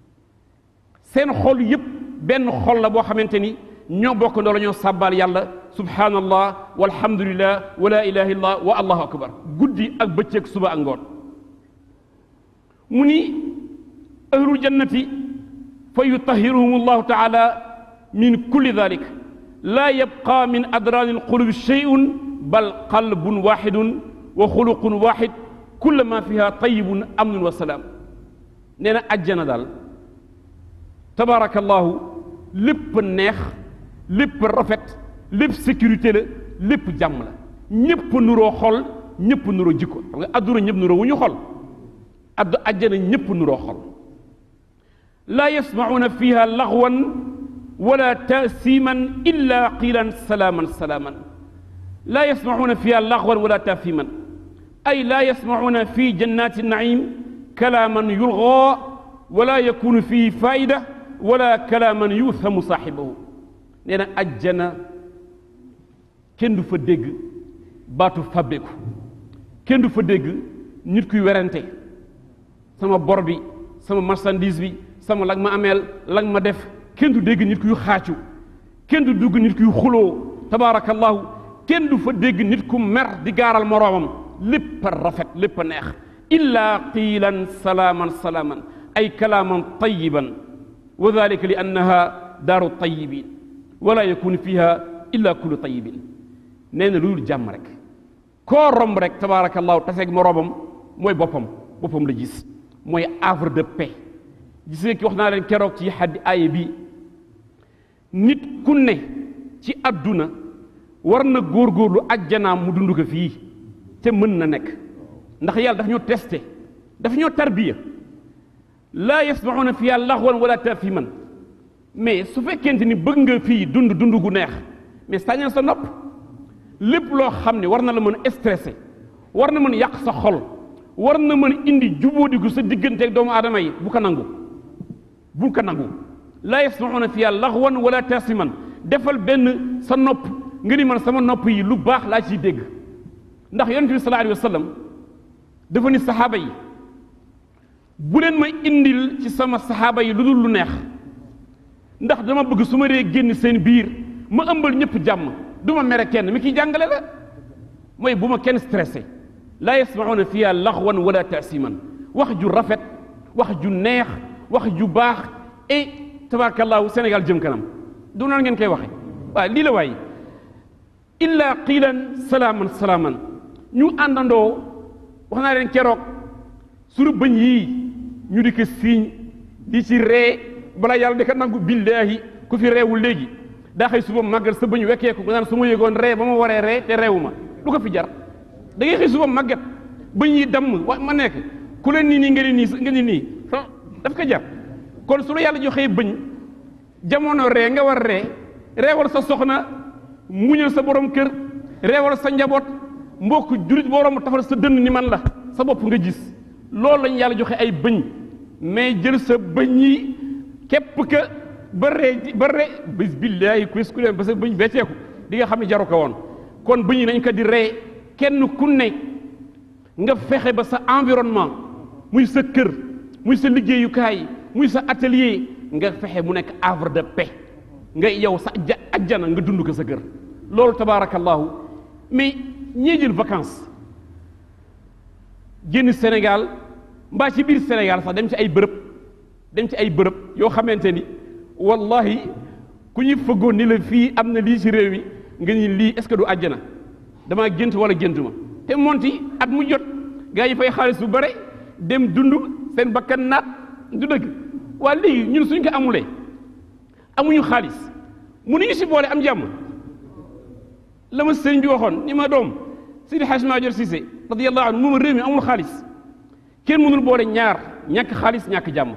seen xol yépp benn xol la boo xamante ni ñoo bokk ndoo la ñoo sàbbaal yàlla subhanallah walhamdulillah wa la ilaha illallah wa allahu akbar guddi ak bëccëg suba ak ngoon mu ni ahlul jannati fa yutahiruhum allahu taala min kulli dalik laa yabqa min adraani alqulubi sheyun bal qalbun waxidun wa xuluqun waxid kulla ma fiha tayibun amnun wa salaam nee na ajjana daal tabaarakallahu lépp neex lépp rafet lépp sécurité la lépp jàmm la ñépp nuroo xol ñépp nuroo jikko xam nga adduna ñëpp nuroo wu ñu xol addu ajjana ñépp nuroo xol laa yasmacuuna fiha laxwan wala taasiman illa qiilan salaaman salaaman laa yasmacuuna fiha laxwan wala taasiman ay laa yasmacuuna fi jannaati naim kalaaman yulgaa wala yakunu fihi faida wala kalaaman yuuthamu saaxibahu nee na ajjana kenn du fa dégg baatu fabbeku kenn du fa dégg nit kuy werante sama bor bi sama marchandise bi sama lag ma ameel lag ma def kenn du dégg nit kuy xaacu kenn du dugg nit kuy xuloo tabaarakallahu kenn du fa dégg nit ku mer di gaaral moroomam lépp a rafet lépp a neex illa qiilan salaaman salaaman ay kalaaman tayiban wa dalika li annaha daaru tayibin wala yakunu fiha illa kullu tayibin nee na loolu jàmm rek koo romb rek tabaarakallahu taseeg moroomam mooy boppam boppam la gis mooy havre de paix gis nga ki wax naa leen keroog ci xaddi aaya bi nit ku ne ci àdduna war na góorgóorlu ajjanaam mu dund ko fii te mën na nekk ndax yàlla daf ñoo testé daf ñoo tarbiya laa yasmauna fiha laxwan wala tafiman mais su fekkente ni bëgg nga fii dund dund gu neex mais sañal sa nopp lépp loo xam ne war na la mën a stressé war na mën yàq sa xol war na mën indi jubóodigu sa digganteeg doomu aadama yi bu ko nangu bu ko nangu laa yasmauna fiha laxwan wala tasiman defal benn sa nopp nga ni man sama nopp yi lu baax laa ciy dégg ndax yonent bi sallallahu alayhi wa sallam dafa ni saxaaba yi bu leen ma indil ci sama saxaaba yi lu dul lu neex ndax dama bëgg su ma dee génn seen biir ma ëmbal ñëpp jàmm du ma mere kenn mi kiy jàngale la mooy bu ma kenn stressé laa yasmauna fiha laxwan wala taasiman wax ju rafet wax ju neex wax ju baax et tabarakallahu Sénégal jëm kanam du noonu ngeen koy waxe waaw lii la waaye illa qiilan salaaman salaaman ñu àndandoo wax naa leen keroog sunu bëñ yii ñu di ko siiñ di ci ree balaa yàlla di ko nangu billaahi ku fi reewul léegi daa xëy suba màggat sa bëñ wekkee ko nga naan su ma yëgoon ree ba ma waree ree te reewu ma du ko fi jar da ngay xëy suba màggat bëñ yi damm wa ma nekk ku leen nii nii nga ni nii nga ni nii daf ko jar kon su la yàlla joxee bëñ jamono ree nga war ree reewal sa soxna muñal sa borom kër reewal sa njaboot mbokk jurit borom tafal sa dënn ni man la sa bopp nga gis loolu lañ yàlla joxe ay bëñ mais jël sa bëñ yi képp ka ba ree ba ree bis billaahi kuis ku leen ba sa bëñ becceeku di nga xam ne jaru ko woon kon bëñ yi nañ ko di ree kenn ku ne nga fexe ba sa environnement muy sa kër muy sa liggéeyukaay muy sa atelier nga fexe mu nekk havre de paix nga yow sa ajjana nga dund ko sa kër loolu tabaarakallahu mais ñii jël vacances génn Sénégal mbaa ci biir Sénégal sax dem ci ay bërëb dem ci ay bërëb yoo xamante ni wallahi ku ñuy fëggoon ni la fii am na lii ci réew yi nga ni lii est-ce que du àjjana damaa gént wala géntuma te monti at mu jot gaa yi fay xaalis bu bare dem dund seen bakkan naat du dëgg waa léegi ñun suñ ko amulee amuñu xaalis mënuñu si boole am jàmm la ma sëriñ bi waxoon ni ma doom Seydi Hadj Madior Cissé radiyallahu anhu moom réew mi amul xaalis kenn mënul boole ñaar ñàkk xaalis ñàkk jàmm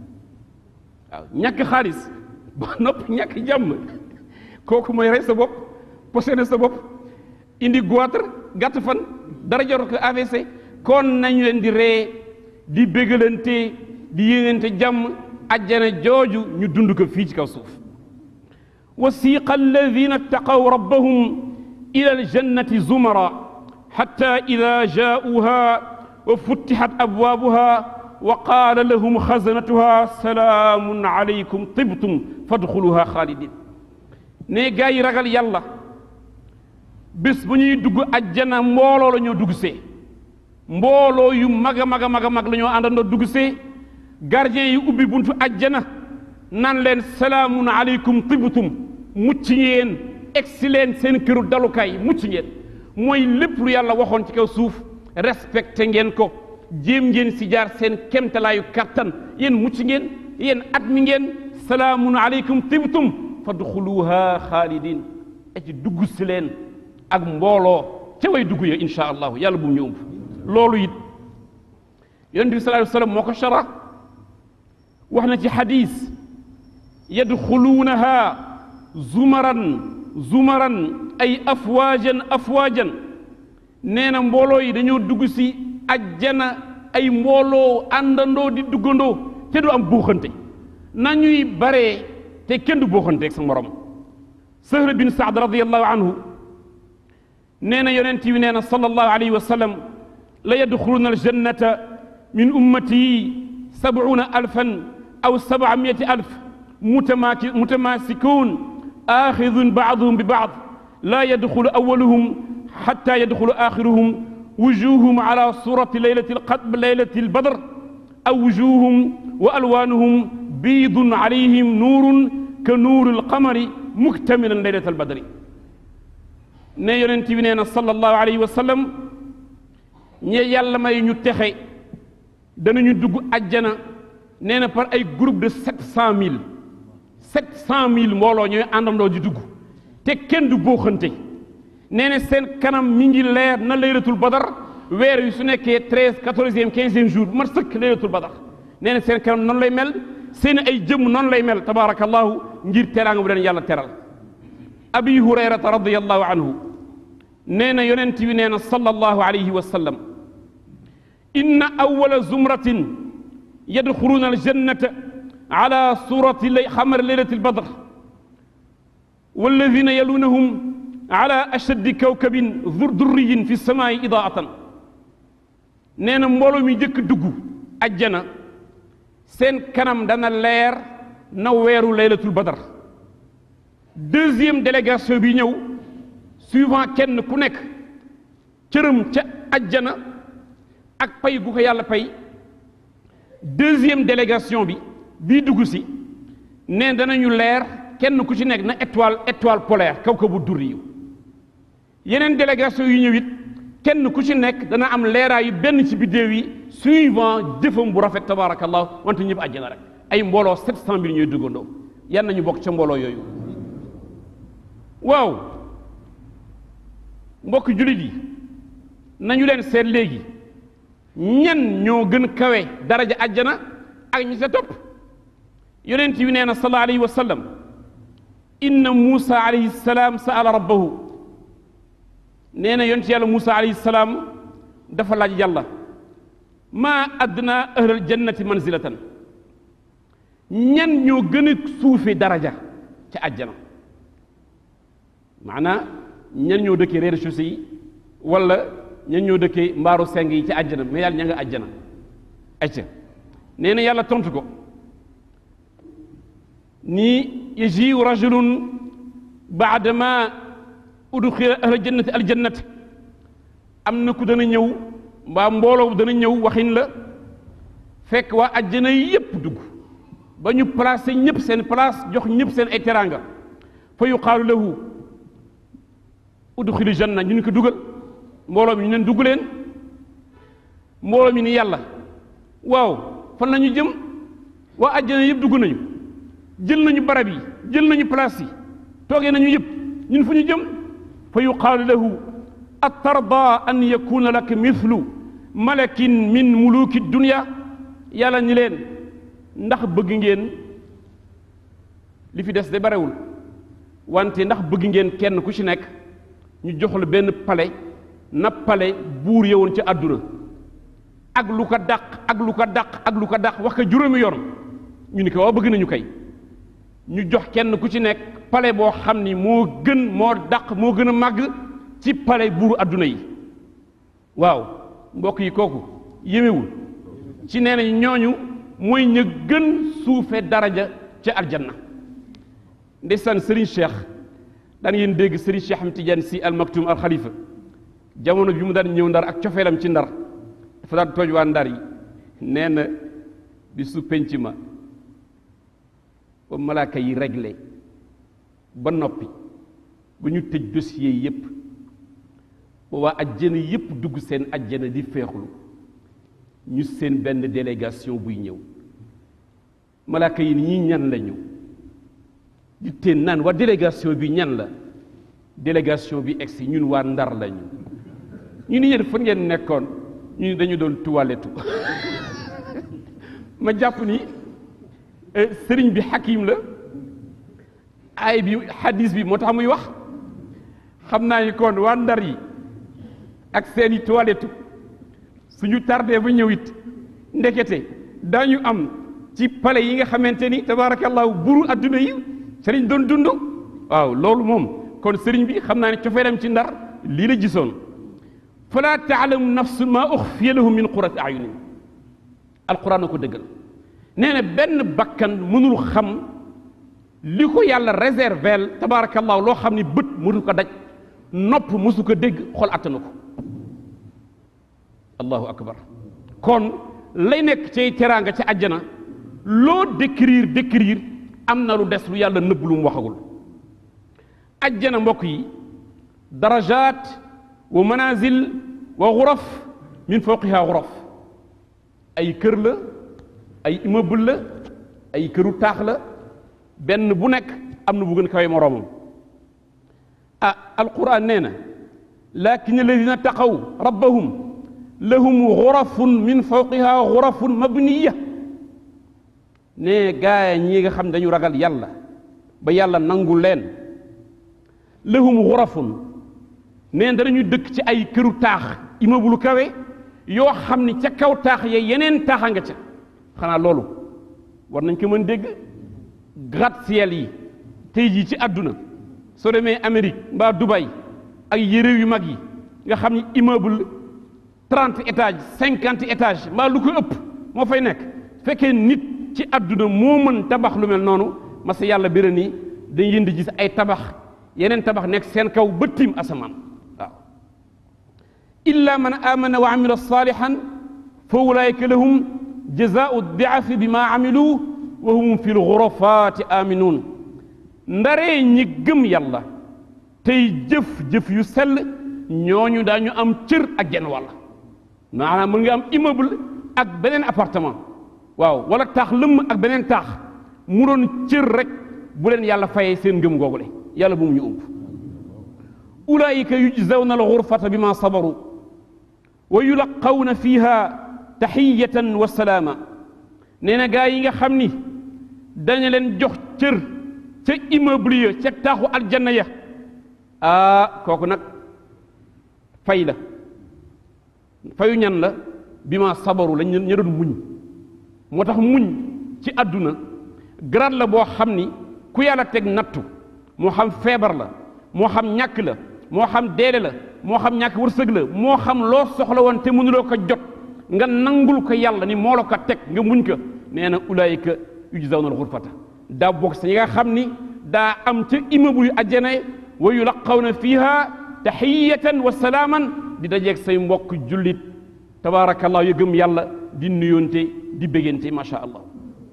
waaw ñàkk xaalis ba nopp ñàkk jàmm kooku mooy rey sa bopp posséder sa bopp indi goitre gàtt fan dara jarul ko AVC kon nañu leen di ree di bégalante di yéenante jàmm ajjana jooju ñu dund ko fii ci kaw suuf wasiqa alladina ttaqaw rabbahum ila aljannati zumara xatta ida jaauha wa futtixat abwaabuha wa qaala lahum xasanatuha salaamun alaykum tibtum fadxuluha xaalidin ne gaa yi ragal yàlla bés bu ñuy dugg ajjana mbooloo la ñoo dugg see mbooloo yu mag a mag a mag a mag la ñoo àndandoo dugg see gardien yi ubbi buntu ajjana nan leen salaamun aleykum tibtum mucc ngeen egsi leen seen këru dalukaay mucc ngeen mooy lépp lu yàlla waxoon ci kaw suuf respecté ngeen ko jéem ngeen si jaar seen kemtalaayu kattan yéen mucc ngeen yéen at mi ngeen salaamun aleykum tibtum fadxuluha xaalidin et ci dugg si leen ak mbooloo ca way dugg ya insha allahu yàlla bu mu ñu ëmb loolu it yonent bi sallallahu alayhi wa sallam moo ko shara wax na ci xadis yadxuluunaha zumaran zumaran ay afwaajan afwaajan nee na mbooloo yi dañoo dugg si ajjana ay mbooloo àndandoo di duggandoo te du am buuxante nañuy baree te kenn du buuxante ak sa morom Sahl bin Saad radiyallahu anhu nee na yonent bi nee na sallallahu alayhi wa sallam la yadxuluuna aljannata min ummati sabuuna alfan aw sabamiyati alf mutamaaki mutamaasikuun aaxidun baaduhum bi baad laa yadxulu awaluhum xatta yadxulu aaxiruhum wujuuhum ala surati leylati alqadr leylati albadr aw wujuuhum wa alwaanuhum biidun alayhim nuurun ka nuuri alqamari muktamilan leylata albadri ne yonent bi nee na sallallahu alayhi wa sallam ñe yàlla may ñu texe danañu dugg ajjana nee na par ay groupe de sept cent mille sept cent mille mbooloo ñooy àndandoo di dugg te kenn du booxante nee na seen kanam mi ngi leer na laylatul badar weer wi su nekkee treize quatorzième quinzième jour bu mat sëkk laylatul badar nee na seen kanam noonu lay mel seen ay jëmm noonu lay mel tabaarakallahu ngir teraanga bu leen yàlla teral abi hurayrata radiallahu anhu nee na yonent bi nee na sallallahu alayhi wa sallam inna awala zumratin yadxuluuna aljannata ala surati xamar leylati albadr walladina yalunahum ala ashaddi kawkabin durriyin fi samaai idaatan nee na mbooloo mi njëkk dugg ajjana seen kanam dana leer na weeru laylatul badar deuxième délégation bi ñëw suivant kenn ku nekk cërëm ca ajjana ak pay gu ko yàlla pay deuxième délégation bi bii dugg si ne danañu leer kenn ku ci nekk na étoile étoile polaire kaw ko bu dur yi yeneen délégation yu ñëw it kenn ku ci nekk dana am leeraayu benn ci biddéew yi suivant jëfam bu rafet tabaarakallah wante ñëpp àjjana rek ay mbooloo sept cent mille ñooy duggandoo yan nañu bokk ca mbooloo yooyu waaw mbokk jullit yi nañu leen seet léegi ñan ñoo gën kawe daraja àjjana ak ñi sa topp yonent bi nee na sallallahu alayhi wa sallam inna muusa alayhi salaam saala rabbahu nee na yonent yàlla muusa alayhi salaam dafa laaj yàlla maa adna ahlal jannati manzilatan ñan ñoo gën a suufe daraja ca àjjana maanaa ñan ñoo dëkkee rez-de-chaussée yi wala ñan ñoo dëkkee mbaaru seng yi ci àjjana mais yàlla ña nga àjjana acca nee na yàlla tontu ko nii yajiu rajulun baadama udxila ahla jannati aljannati am na ku dana ñëw mbaa mbooloo dana ñëw waxin la fekk waa àjjana yépp dugg ba ñu placé ñëpp seen place jox ñëpp seen ay teraanga fa yuqaalu lahu udxili janna ñu ni ko dugal mbooloo mi ñu leen dugg leen mbooloo mi ni yàlla waaw fan la ñu jëm waa àjjana yëpp dugg nañu jël nañu barab yi jël nañu place yi toogee nañu yëpp ñun fu ñu jëm fa yuqaalu lahu atarda an yakuna laka mithlu malakin min muluki dunya yàlla ni leen ndax bëgg ngeen li fi des de barewul wante ndax bëgg ngeen kenn ku ci nekk ñu jox la benn pale na pale buur yowoon ca àdduna ak lu ko dàq ak lu ko dàq ak lu ko dàq wax ko juróomi yoon ñu ni ko waaw bëgg nañu kay ñu jox kenn ku ci nekk pale boo xam ni moo gën moo dàq moo gën a màgg ci pale buuru àdduna yi waaw mbokk yi kooku yémewul ci nee nañ ñooñu mooy ña gën suufe daraja ca aljanna ndeysaan Serigne Cheikh daan ngeen dégg Serigne Cheikh Ahmed Tidiane Sy al Maktoum al Khalifa jamono bi mu daan ñëw ndar ak cofeelam ci ndar dafa daan tooj waa ndar yi nee na bi su penc ma ba malaaka yi réglé ba noppi ba ñu tëj dossier yépp ba waa ajjana yépp dugg seen ajjana di feexlu ñu seen benn délégation buy ñëw malaaka yi ni ñi ñan lañu di teen naan waa délégation bi ñan la délégation bi egsi ñun waa ndar lañu ñu ni yéen fan ngeen nekkoon ñu ni dañu doon tuwaletu ma jàpp ni sëriñ bi xakim la ay bi hadis bi moo tax muy wax xam naa ni kon waa ndar yi ak seeni tuwaletu suñu tardé ba ñëw it ndekete daañu am ci pale yi nga xamante ni tabaarakallahu buru adduna yi sëriñ doon dund waaw loolu moom kon sëriñ bi xam naa ne cofeelam ci ndar lii la gisoon fala taalamu nafsun maa uxfiya lahum min qurati ayunin alquran a ko dëggal nee na benn bakkan mënul xam li ko yàlla réservel tabaarakallahu loo xam ni bët mënu ko daj nopp mësu ko dégg xol attanu ko allahu akbar kon lay nekk cay teraanga ca àjjana loo décrire décrire am na lu des lu yàlla nëbb lu mu waxagul ajjana mbokk yi darajaat wa manazil wa xuraf min fawqiha xuraf ay kër la ay immeuble la ay këru taax la benn bu nekk am na bu gën kawe moroomam ah alquran nee na lakin alladina taqaw rabbahum lahum xurafun min fawqiha xurafun mabniya ne gaaya ñi nga xam dañu ragal yàlla ba yàlla nangu leen lahum xurafun neen danañu dëkk ci ay këru taax immeuble kawe yoo xam ni ca kaw taax ya yeneen taaxa nga ca xanaa loolu war nañ ko mën dégg gratte-ciel yi tey jii ci àdduna soo demee Amérique mbaa Dubaï ak yére yu mag yi nga xam ni immeuble trente étages cinquante étages mbaa lu ko ëpp moo fay nekk fekkee nit ci àdduna moo mën tabax lu mel noonu mas yàlla bira ni dañ yënd gis ay tabax yeneen tabax nekk seen kaw ba tiim asamaan waaw illa man amana wa amila salihan fa ulaika lahum jazaau diafi bi ma amilu wa hum fi lxurafaati aminuun ndaree ñi gëm yàlla tey jëf-jëf yu sell ñooñu daañu am cër ak genn wàll maanaam mën nga am immeuble ak beneen appartement waaw wala taax lëmm ak beneen taax mu doon cër rek bu leen yàlla fayee seen ngëm googule yàlla bu mu ñu ëmb ulaayika yujzawna alxurfata bi ma sabaru wa yulaqawna fiha taxiyatan wa salaama nee na gaa yi nga xam ni daña leen jox cër ca immeuble ya ca taaxu aljanna ya ah kooku nag fay la fayu ñan la bi ma sabaru lañ ña doon muñ moo tax muñ ci àdduna grade la boo xam ni ku yàlla teg nattu moo xam feebar la moo xam ñàkk la moo xam deede la moo xam ñàkk wërsëg la moo xam loo soxla woon te mënuloo ko jot nga nangul ko yàlla ni moo la ko teg nga muñ ko nee na ulaayika yujzawna al-ghurfata daa bokk sa ñi nga xam ni daa am ca immeuble yu àjjana wa yulaqawna fiha taxiyatan wa salaaman di dajeeg say mbokk jullit tabaarakallah yu gëm yàlla di nuyoonte di béggante macha allah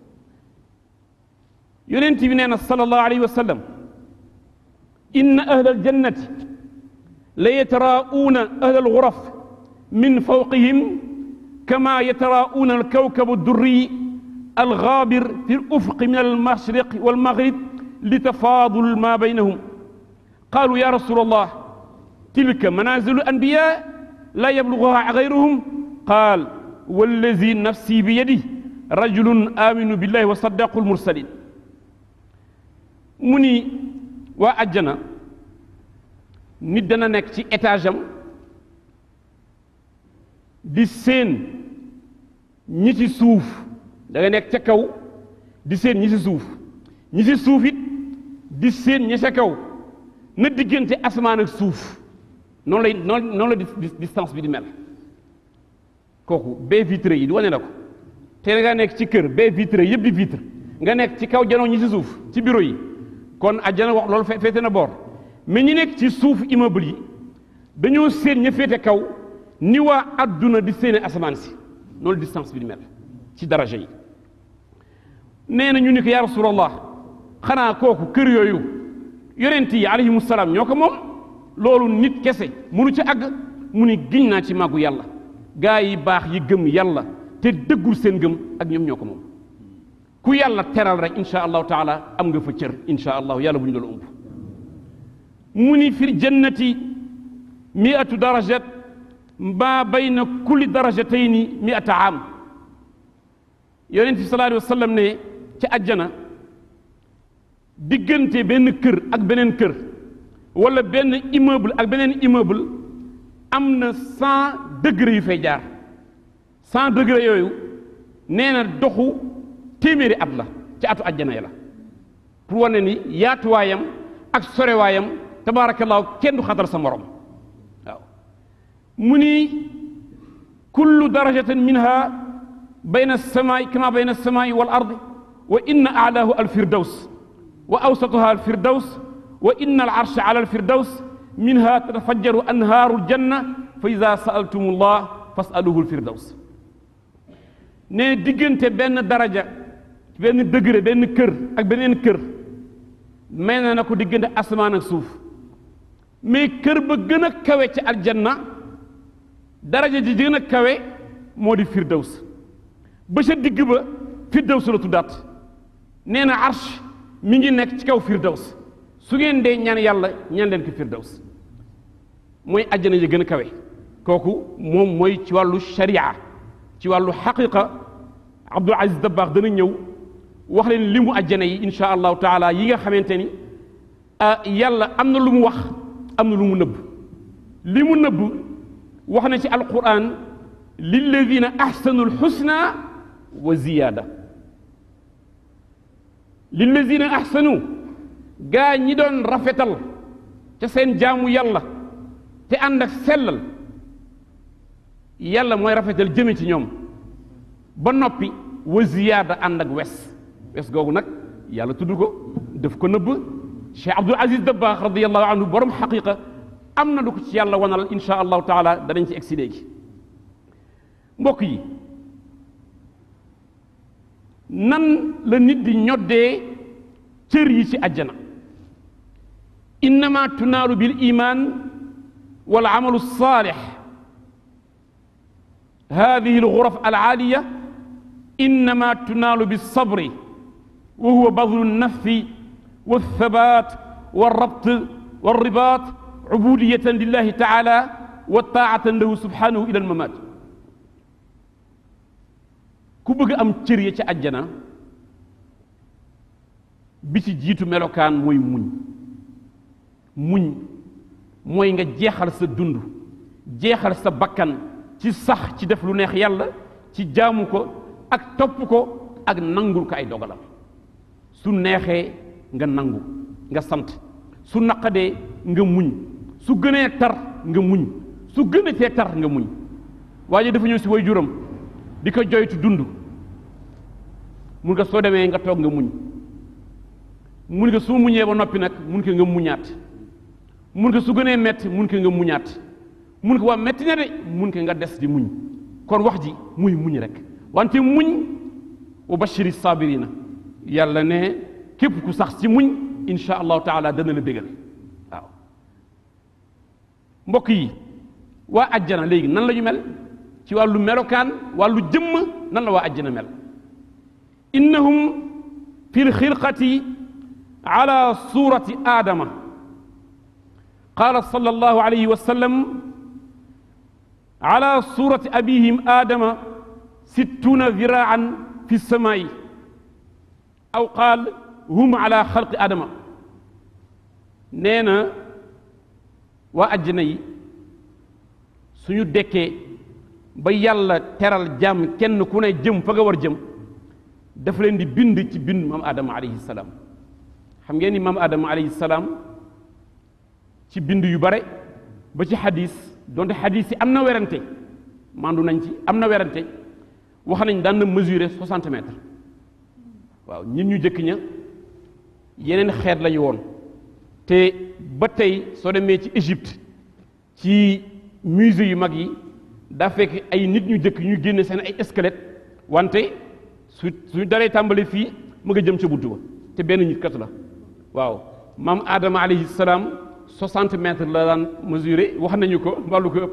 yonent bi nee na sallallahu alayhi wa sallam inna ahla aljannati la yataraa'uuna ahla alxuraf min fawqihim kama yataraa'uuna alkawkab addurri algaabir fi alufqi min almashriq walmaghrib litafaadul ma baynahum qaalu ya rasul allah tilka manazilu alanbiya la yabluguha gayruhum qaal wallazi nafsi biyadihi rajulun aminu billahi wa saddaqu almursalin mu ni waa àjjana nit dana nekk ci étage am di séen ñi ci suuf da nga nekk ca kaw di séen ñi ci suuf ñi ci suuf it di séen ñi ca kaw na diggante asamaan ak suuf noonu lay noonu noonu la distance bi di mel kooku baie vitrée yi di wane na ko te nga nekk ci kër baie vitrée yëpp di vitre nga nekk ci kaw janoo ñi ci suuf ci bureau yi kon àjjana wax loolu féete na boor mais ñi nekk ci suuf immeuble yi dañoo séen ña féete kaw ni waa adduna di séene asamaan si noonu distance bi di mel ci daraja yi nee na ñu ni ko yaa rasulallah xanaa kooku kër yooyu yonent yi alayhimu salaam ñoo ko moom loolu nit kese mënu ci àgg mu ni giñ naa ci màggu yàlla gaa yi baax yi gëm yàlla te dëggul seen gëm ak ñoom ñoo ko moom ku yàlla teral rek insha allahu taala am nga fa cër insha allahu yàlla bu ñu doon ëmb mu ni fil jannati miatu darajat ma bayna kulli darajatayni miata am yonent bi sallallahu alayhi wa sallam ne ci àjjana diggante benn kër ak beneen kër wala benn immeuble ak beneen immeuble am na cent degré yu fay jaar cent degré yooyu nee na doxu téeméeri at la ci atu àjjana ya la pour wane ni yaatuwaayam ak sorewaayam tabaarakallaahu kenn du xatal sa morom waaw mu ni kullu darajatin minha bayna alsamaai kama bayna alsamaai wal ardi wa inna alaahu alfirdaws wa awsatuha alfirdaws wa inna alarsha ala alfirdaws minha tatafajjaru anhaaru aljanna fa ida saaltum allah fasaluhu alfirdaws ne diggante benn daraja benn degré benn kër ak beneen kër may na na ko diggante asamaan ak suuf mais kër ba gën a kawe ci aljanna daraja ji gën a kawe moo di firdaws ba ca digg ba firdaws la tuddaat nee na arsh mi ngi nekk ci kaw firdaws su ngeen dee ñaan yàlla ñaan leen ko firdaws mooy àjjana yi gën a kawe kooku moom mooy ci wàllu sharia ci wàllu xaqiqa Abdul Aziz Dabaax dana ñëw wax leen limu àjjana yi insha allahu taala yi nga xamante ni yàlla am na lu mu wax am na lu mu nëbb li mu nëbb wax na ci alquran lilladina ahsanu alxusna wa ziyaada lilladina ahsanu gaa ñi doon rafetal ca seen jaamu yàlla te ànd ak sellal yàlla mooy rafetal jëme ci ñoom ba noppi wa ziyaada ànd ak wes wes googu nag yàlla tudd ko daf ko nëbb Cheikh Abdul Aziz Dabaax radiallahu anhu borom xaqiqa am na lu ko ci yàlla wanal insha allahu taala danañ ci egsi léegi mbokk yi nan la nit di ñoddee cër yi ci àjjana innama tunaalu bil iman wal amalu saalix hadihi alxuraf alaaliya innama tunaalu bilsabri wa huwa badlu nnafi walthabat walrabt walribat ubudiyatan lillahi taala wa taatan lahu subhanahu ila almamat ku bëgg am cër ya ca àjjana bi ci jiitu melokaan mooy muñ muñ mooy nga jeexal sa dund jeexal sa bakkan ci sax ci def lu neex yàlla ci jaamu ko ak topp ko ak nangul ko ay dogalam su neexee nga nangu nga sant su naqadee nga muñ su gënee tar nga muñ su gënatee tar nga muñ waaye dafa ñëw si way juram di ko joytu dund mun nga soo demee nga toog nga muñ mun nga su muñee ba noppi nag mun ko nga muñaat mun ko su gënee metti mun ko nga muñaat mun ko waa metti na de mun ko nga des di muñ kon wax ji muy muñ rek wante muñ wa bashiri sabirina yàlla ne képp ku sax ci muñ insha allahu taala dana la bégal waaw mbokk yi waa ajjana léegi nan la ñu mel ci wàllu melokaan wàllu jëmm nan la waa ajjana mel innahum fi lxilqati ala surati aadama qala sallallahu alayhi wa sallam ala surati abihim aadama sittuna ziraan fi samaa'i aw qaal hum ala xalqi aadama nee na waa àjjana yi suñu dekkee ba yàlla teral jàmm kenn ku ne jëm fa nga war jëm dafa leen di bind ci bind maam aadama alayhi salaam xam ngeen ni maam aadama alayhi salaam ci bind yu bare ba ci xadis donte xadis yi am na werante mandu nañ ci am na werante wax nañ daan na mesurer 60 mètres waaw ñun ñu jëkk ña yeneen xeet lañu woon te ba tey soo demee ci Égypte ci musée yu mag yi daa fekk ay nit ñu jëkk ñu génne seen ay squelette wante su su daree tàmbali fii mu nga jëm ca buntu ba te benn nit kat la waaw maam Adama alayhi salaam 60 mètres la daan mesurer wax nañu ko wàllu ko ëpp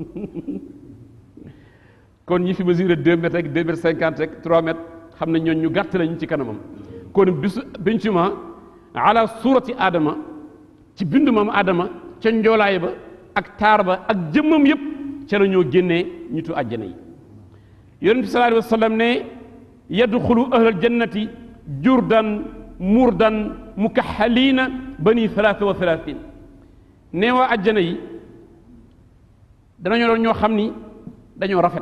kon ñi fi mesurer 2 mètres ak 2 mètres 50 ak 3 mètres xam ne ñooñ ñu gàtt lañu ci kanamam kon bisu bincuma ala suurati Adama ci bindu maam Adama ca njoolaay ba ak taar ba ak jëmmam yépp ca la ñoo génnee ñitu àjjana yi yonent bi sallallahu alayhi wa sallam ne yadxulu ahlal jannati jurdan murdan mukaxaliina bani thalaatha wa thalaatin nee waa àjjana yi danañoo doon ñoo xam ni dañoo rafet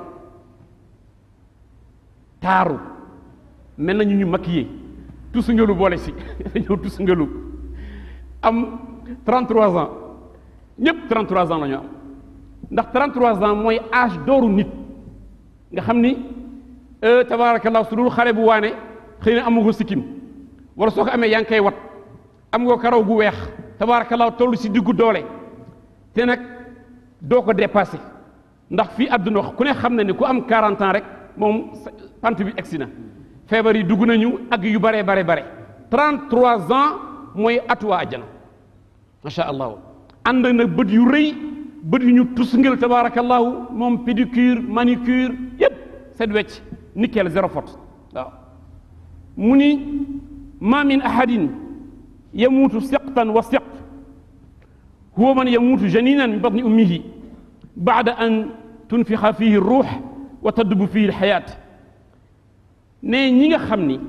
taaru mel nañu ñu maquillé tusngalu boole si dañoo tusngalu am 33 ans ñëpp 33 ans la ñu am ndax 33 ans mooy âge dooru nit nga xam ni tabaarakallah su dul xale bu waane xëy na amu ko sikkim wala soo ko amee yaa ngi koy wat am nga karaw gu weex tabaarakallah toll si diggu doole te nag doo ko dépassé ndax fii àdduna wax ku ne xam na ni ku am 40 ans rek moom pant bi egsi na feebar yi dugg nañu ak yu bare bare bare 33 ans mooy atuwaa ajjana macha allah ànd na bët yu rëy bët yu ñu tusngel tabaarakallahu moom pédicure manicure yépp set wecc nickel zéro faute waaw mu ni ma min ahadin yamuutu siqtan wa siq huwa man yamuutu janinan min batni ummihi baada an tunfixa fihi ruux wa taddubu fihi lxayaat ne ñi nga xam ni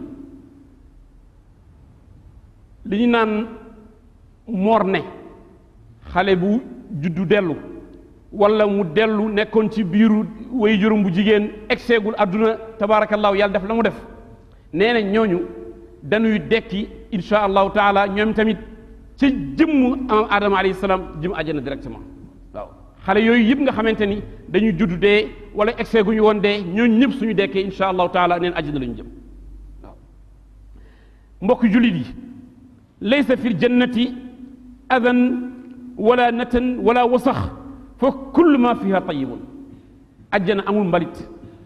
li ñu naan moor ne xale bu juddu dellu wala mu dellu nekkoon ci biiru way juróom bu jigéen egseegul àdduna tabaarakallaahu yàlla def la mu def nee na ñooñu dañuy dekki insha allahu taala ñoom tamit ca jëmm adama alayhi salaam jëm àjjana directement waaw xale yooyu yëpp nga xamante ni dañuy judd dee wala egseeguñu woon dee ñooñu ñëpp suñu dekkee insha allahu taala neen àjjana la ñu jëm waaw mbokk jullit yi laysa fi ljannati adan wala natan wala wasax fa kullu ma fiha tayibun ajjana amul mbalit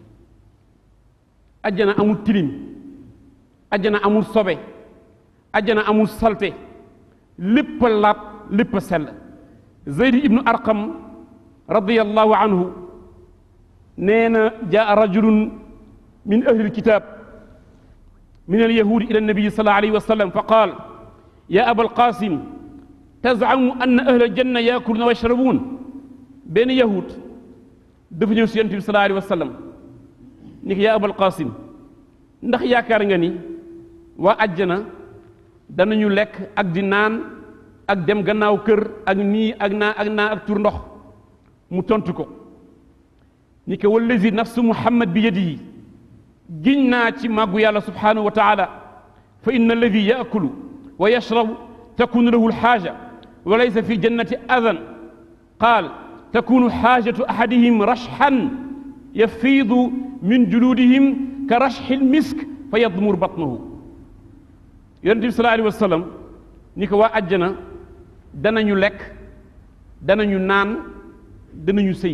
ajjana amul tilim ajjana amul sobe ajjana amul salte lépp a laab lépp a sell zeyd ibnu arqam radiallahu anhu nee na jaa rajulun min ahli lkitab min alyahudi ila annabiyi sal alayhi wa sallam fa qaal ya aba alqasim tazamu anna ahla aljanna yaakuluna wa yashrabuun benn yahud dafa ñëw si yonent bi sallallahu alayhi wa sallam ni ko yaa abal qasim ndax yaakaar nga ni waa àjjana danañu lekk ak di naan ak dem gannaaw kër ak nii ak naa ak naa ak tur ndox mu tontu ko ni ko wallazi nafsu muhammad bi yadihi giñ naa ci màggu yàlla subhanahu wa taala fa inna alladi yaakulu wa yashrabu takunu lahu alxaaja wa laysa fi jannati adan qaal takunu xaajatu ahadihim rashxan yafiidu min juluudihim ka rashxi lmisk fa yadmur batnahu yonente bi sallallahu alayhi wa sallam ni ko waa àjjana danañu lekk danañu naan danañu sëy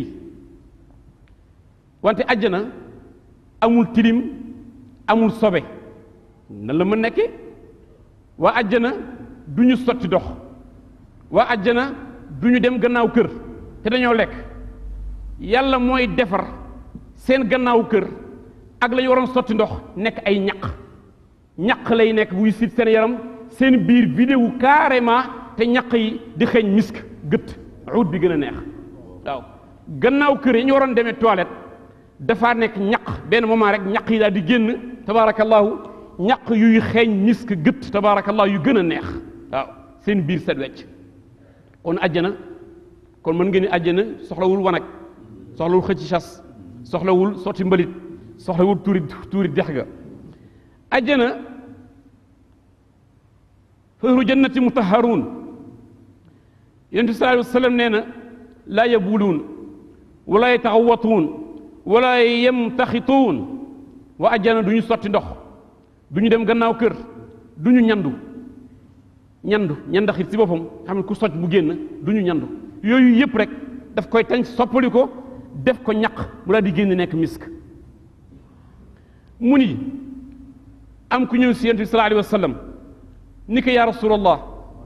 wante àjjana amul tilim amul sobe nan la mën nekke waa àjjana du ñu sotti dox waa àjjana du ñu dem gannaaw kër te dañoo lekk yàlla mooy defar seen gannaaw kër ak la ñu waroon sotti ndox nekk ay ñaq ñaq lay nekk buy sit seen yaram seen biir vidéo carrément te ñaq yi di xeeñ misk gët uut bi gën a neex waaw gannaaw kër yi ñu waroon demee toilette dafaa nekk ñaq benn moment rek ñaq yi daal di génn tabaarakallahu ñaq yuy xeeñ misk gët tabaarakallahu yu gën a neex waaw seen biir set wecc kon àjjana kon mën ngeen ni àjjana soxlawul wanag soxlawul xëcc chas soxlawul sotti mbalit soxlawul tuuri tuuri dex ga àjjana fahru jannati mutaharuun yonent bi sallallahu alayhi wa sallam nee na laa yabuluun wala yataxawatuun wala yemtaxituun wa àjjana du ñu sotti ndox du ñu dem gannaaw kër du ñu ñandu ñandu ñandaxit si boppam xam ne ku socc bu génn du ñu ñandu yooyu yëpp rek daf koy tañ soppali ko def ko ñaq mu daal di génn nekk misk mu ni am ku ñëw si yonent bi sallallahu alayhi wa sallam ni ko yaa rasulallah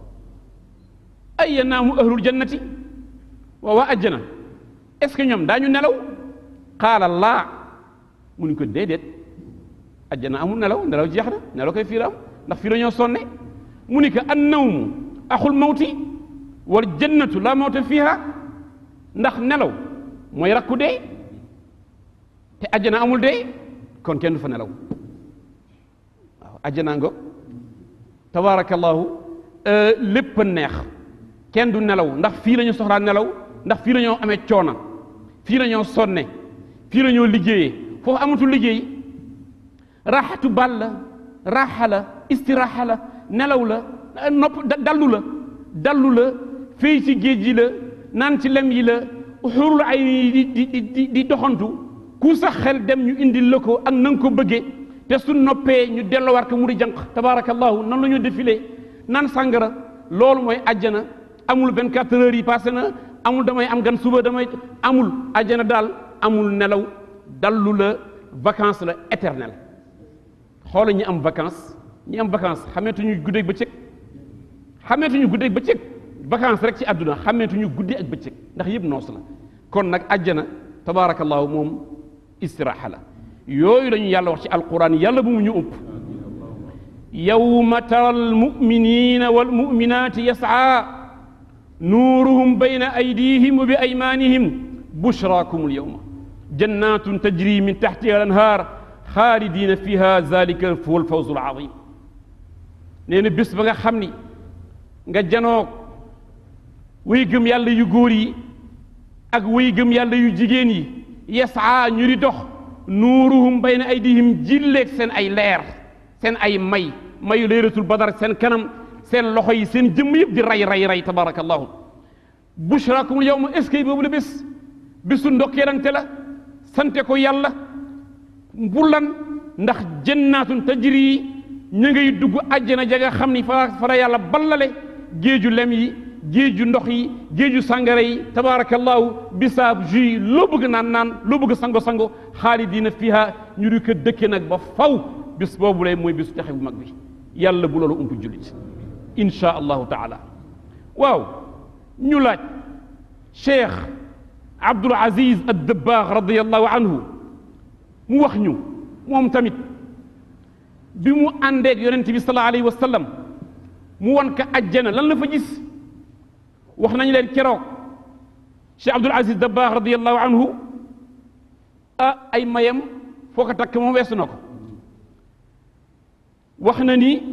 ay yanaamu ahlul jannati waa waa ajjana est ce que ñoom daañu nelaw qaala laa mu ni ko déedéet ajjana amul nelaw nelaw jeex na nelaw koy fii la am ndax fii la ñoo sonne mu ni ko an nawmu axul mawti wal jannatu la mawta fiha ndax nelaw mooy rakku dee te ajjana amul dee kon kenn du fa nelaw waaw ajjana ngo tabaarakallahu lépp a neex kenn du nelaw ndax fii la ñu soxlaa nelaw ndax fii la ñoo amee coona fii la ñoo sonne fii la ñoo liggéeyee foofu amatul liggéey raaxatu bal la raaxa la istiraaxa la nelaw la nopp dallu la dallu la fii ci géej gi la naan ci lem yi la xurul ay di di di di doxantu ku sax xel dem ñu indil la ko ak na nga ko bëggee te su noppee ñu dellowaat ko mu di jànq tabaarakallahu nan la ñu défilé naan sàngara loolu mooy àjjana amul 24 heures yi passé na amul damay am gan suba damay amul àjjana daal amul nelaw dallu la vacance la éternelle xoola ñi am vacance ñi am vacance xameetuñu guddeeg bëccëg xameetuñu guddeeg bëccëg vacance rek ci àdduna xameetuñu guddi ak bëccëg ndax yëpp noos la kon nag àjjana tabaarakallahu moom istiraaxa la yooyu lañu yàlla wax ci alquran yàlla bu mu ñu ëpp yawma tara almuminina walmuminati yas'a nuuruhum bayna aydihim wa bi aymanihim bushrakum alyawma jannatun tajri min taxtiha al anhaar xaalidina fiha zalika huwa alfawzu alazim nee na bés ba nga xam ni nga janoog way gëm yàlla yu góor yi ak way gëm yàlla yu jigéen yi yasaa ñu di dox nuuruhum bayna aydihim jilleeg seen ay leer seen ay may mayu leeratul badar seen kanam seen loxo yi seen jëmm yëpp di ray ray ray tabarakallahu bushrakumul yawma est ce que boobu la bés bésu ndokkeelante la sante ko yàlla bu lan ndax jannaatun tajri ña ngay dugg àjjana ja nga xam ni fa fa la yàlla ballale géeju lem yi géeju ndox yi géeju sàngara yi tabarakallahu bisaab jus loo bëgg naan naan loo bëgg sango sango xaalidina fiha ñu di ko dëkke nag ba faw bis boobu lay mooy bisu texe bu mag bi yàlla bu loolu ump jullit insha allahu taala waaw ñu laaj cheikh abdul aziz ad dabbaax radiallahu anhu mu wax ñu moom tamit bi mu àndeeg yonent bi sallallahu alayhi wa sallam mu wan ka ajjana lan la fa gis wax nañ leen keroog cheikh abdul aziz dabbaax radiallahu anhu ah ay mayam foo ko takk moom weesu na ko wax na ni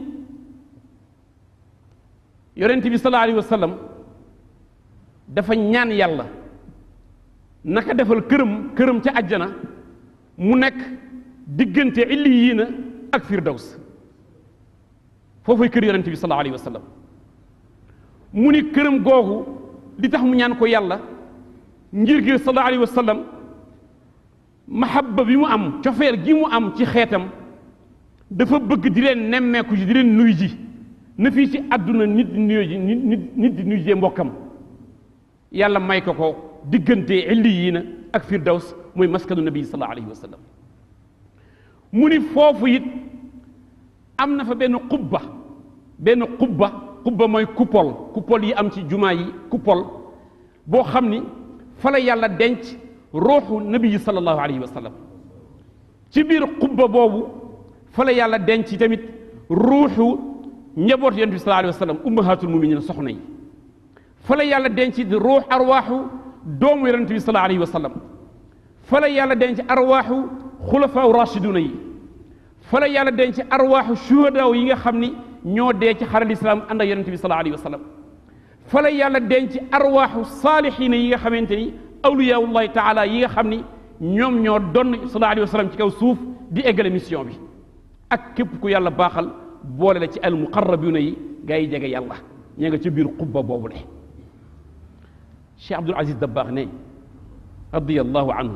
yonent bi sallallahu alayhi wa sallam dafa ñaan yàlla naka defal këram këram ca àjjana mu nekk diggante illiyiina ak firdaws foofay kër yonent bi sallallahu alayhi wa sallam mu ni këram googu li tax mu ñaan ko yàlla ngir gi sallallahu alayhi wa sallam mahabba bi mu am cofeel gi mu am ci xeetam dafa bëgg di leen nemmeeku ji di leen nuy ji na fii ci àdduna nit di nuyu ji nit nit di nuy jee mbokkam yàlla may ko ko diggante illiyiina ak firdaws mooy maskanu nabi sallallahu alayhi wa sallam mu ni foofu it am na fa benn xubba benn xubba xubba mooy coupole coupole yi am ci jumaa yi coupole boo xam ni fa la yàlla denc ruuxu nabi yi sallallahu alayhi wa sallam ci biir xubba boobu fa la yàlla denc tamit ruuxu njaboot yonent bi sallallahu alayhi wa sallam ummahatul muminin soxna yi fa la yàlla denc di ruux arwaaxu doomu yonent bi sallallahu alayhi wa sallam fa la yàlla denc arwaaxu xulafaaw rashiduna yi fa la yàlla denc arwaaxu shuhadaaw yi nga xam ni ñoo dee ci xaral islam ànd ak yonent bi sallallahu alayhi wa sallam fa la yàlla denc arwaaxu saalixiina yi nga xamante ni awliyaullahi taala yi nga xam ni ñoom ñoo doon sallallahu alayhi wa sallam ci kaw suuf di eggale mission bi ak képp ku yàlla baaxal boole la ci al muqarrabuna yi gaa yi jege yàlla ña nga ci biir xubba boobu le Cheikh Abdul Aziz Dabbaax ne radiyallahu anhu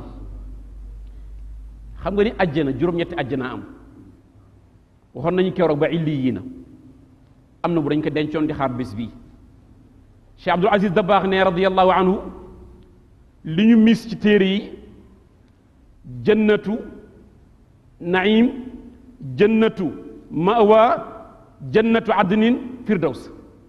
xam nga ni àjjana juróom-ñetti àjjana am waxoon nañu keroog ba illi yii na am na bu dañ ko dencoon di xaar bés bii Cheikh Abdul Aziz Dabbaax ne radiyallahu anhu li ñu mis ci téere yi jannatu naim jannatu mawa jannatu adnin firdaws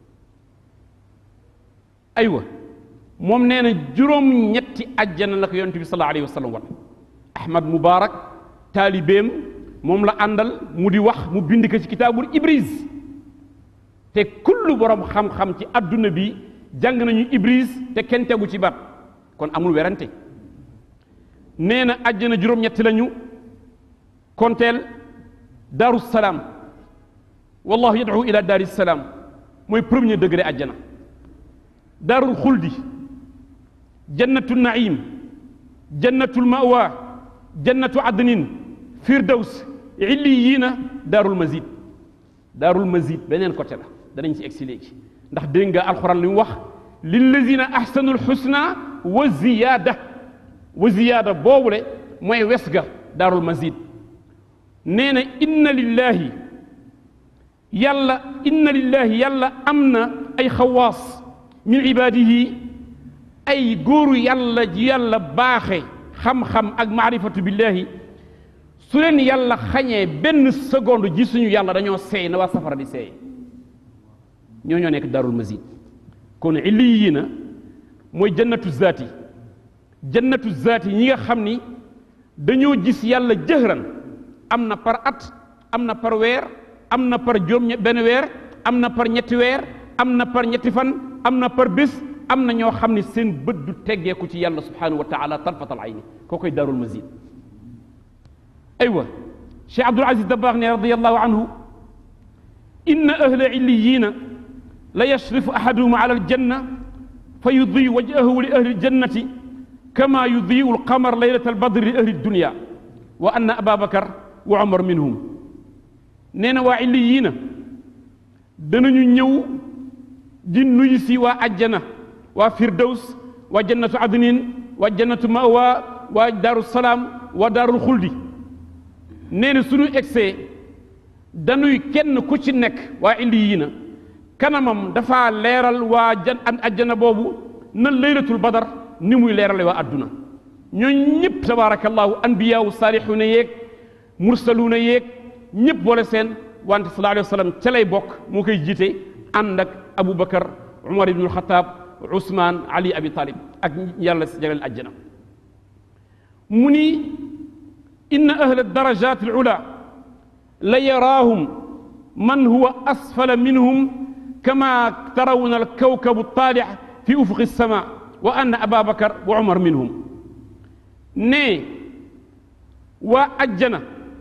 aywa moom nee na juróom-ñetti àjjana la ko yonent bi sallallahu alayhi wa sallam wan ahmad mubarak taalibeem moom la àndal mu di wax mu bind ko ci kitaabul ibris te kullu borom xam-xam ci adduna bi jàng nañu ibris te kenn tegu ci baat kon amul werante nee na àjjana juróom-ñetti lañu konteel daaru salaam wallahu yad'u ila daari salaam mooy premier degré àjjana daarul xuldi jannatu naim jannatul mawa jannatu adnin firdaws illiyiina daarul mazid daarul mazid beneen côté la danañ ci egsi léegi ndax dégg nga alxuraan li mu wax lillazina ahsanul xusna wa ziyaada wa ziyaada boobule mooy wes ga daarul mazid nee na inna lillahi yàlla inna lillahi yàlla am na ay xawaas min ibaadihi ay góoru yàlla ji yàlla baaxe xam-xam ak maarifatu billahi su leen yàlla xañee benn seconde ji suñu yàlla dañoo seey na waa safara di seey ñoo ñoo nekk darul mazid kon illi yi na mooy jannatu zaati jannatu zaati ñi nga xam ni dañoo gis yàlla jëhran am na par at am na par weer am na par juróom benn weer am na par ñetti weer am na par ñetti fan am na par bés am na ñoo xam ne seen bët du teggeeku ci yàlla subhanahu wa taala tarfatal ayni koo koy daarul mazid aywa cheikh abdul aziz dabbaax ne radiallahu anhu inna ahla illiyina la yashrifu ahaduhum ala aljanna fa yudii wajhahu li ahli aljannati kama yudiu alqamar leylata albadri li ahli aldunya wa anna aba bakar wa umar minhum nee na waa illiyina danañu ñëw di nuyu si waa ajjana waa firdaws waa jannatu adnin waa jannatu mawa waa daaru salaam waa daarul xuldi nee na suñu egsee dañuy kenn ku ci nekk waa illiyina kanamam dafa leeral waa jan am ajjana boobu na laylatul badar ni muy leerale waa adduna ñooñ ñëpp tabarakallahu anbiyaawu saalixuuna yeeg mursaluuna yeeg ñëpp boole seen wante sallallahu alayhi wa sallam ca lay bokk moo koy jiite ànd ak aboubacar umar ibnul xataab usmaan ali abi talib ak yàlla si jagleel ajjana mu ni inna ahla darajat al ula la yaraahum man huwa asfala minhum kama tarawna al kawkabu taalix fi ufuqi sama wa anna aba bakar wa umar minhum ne waa ajjana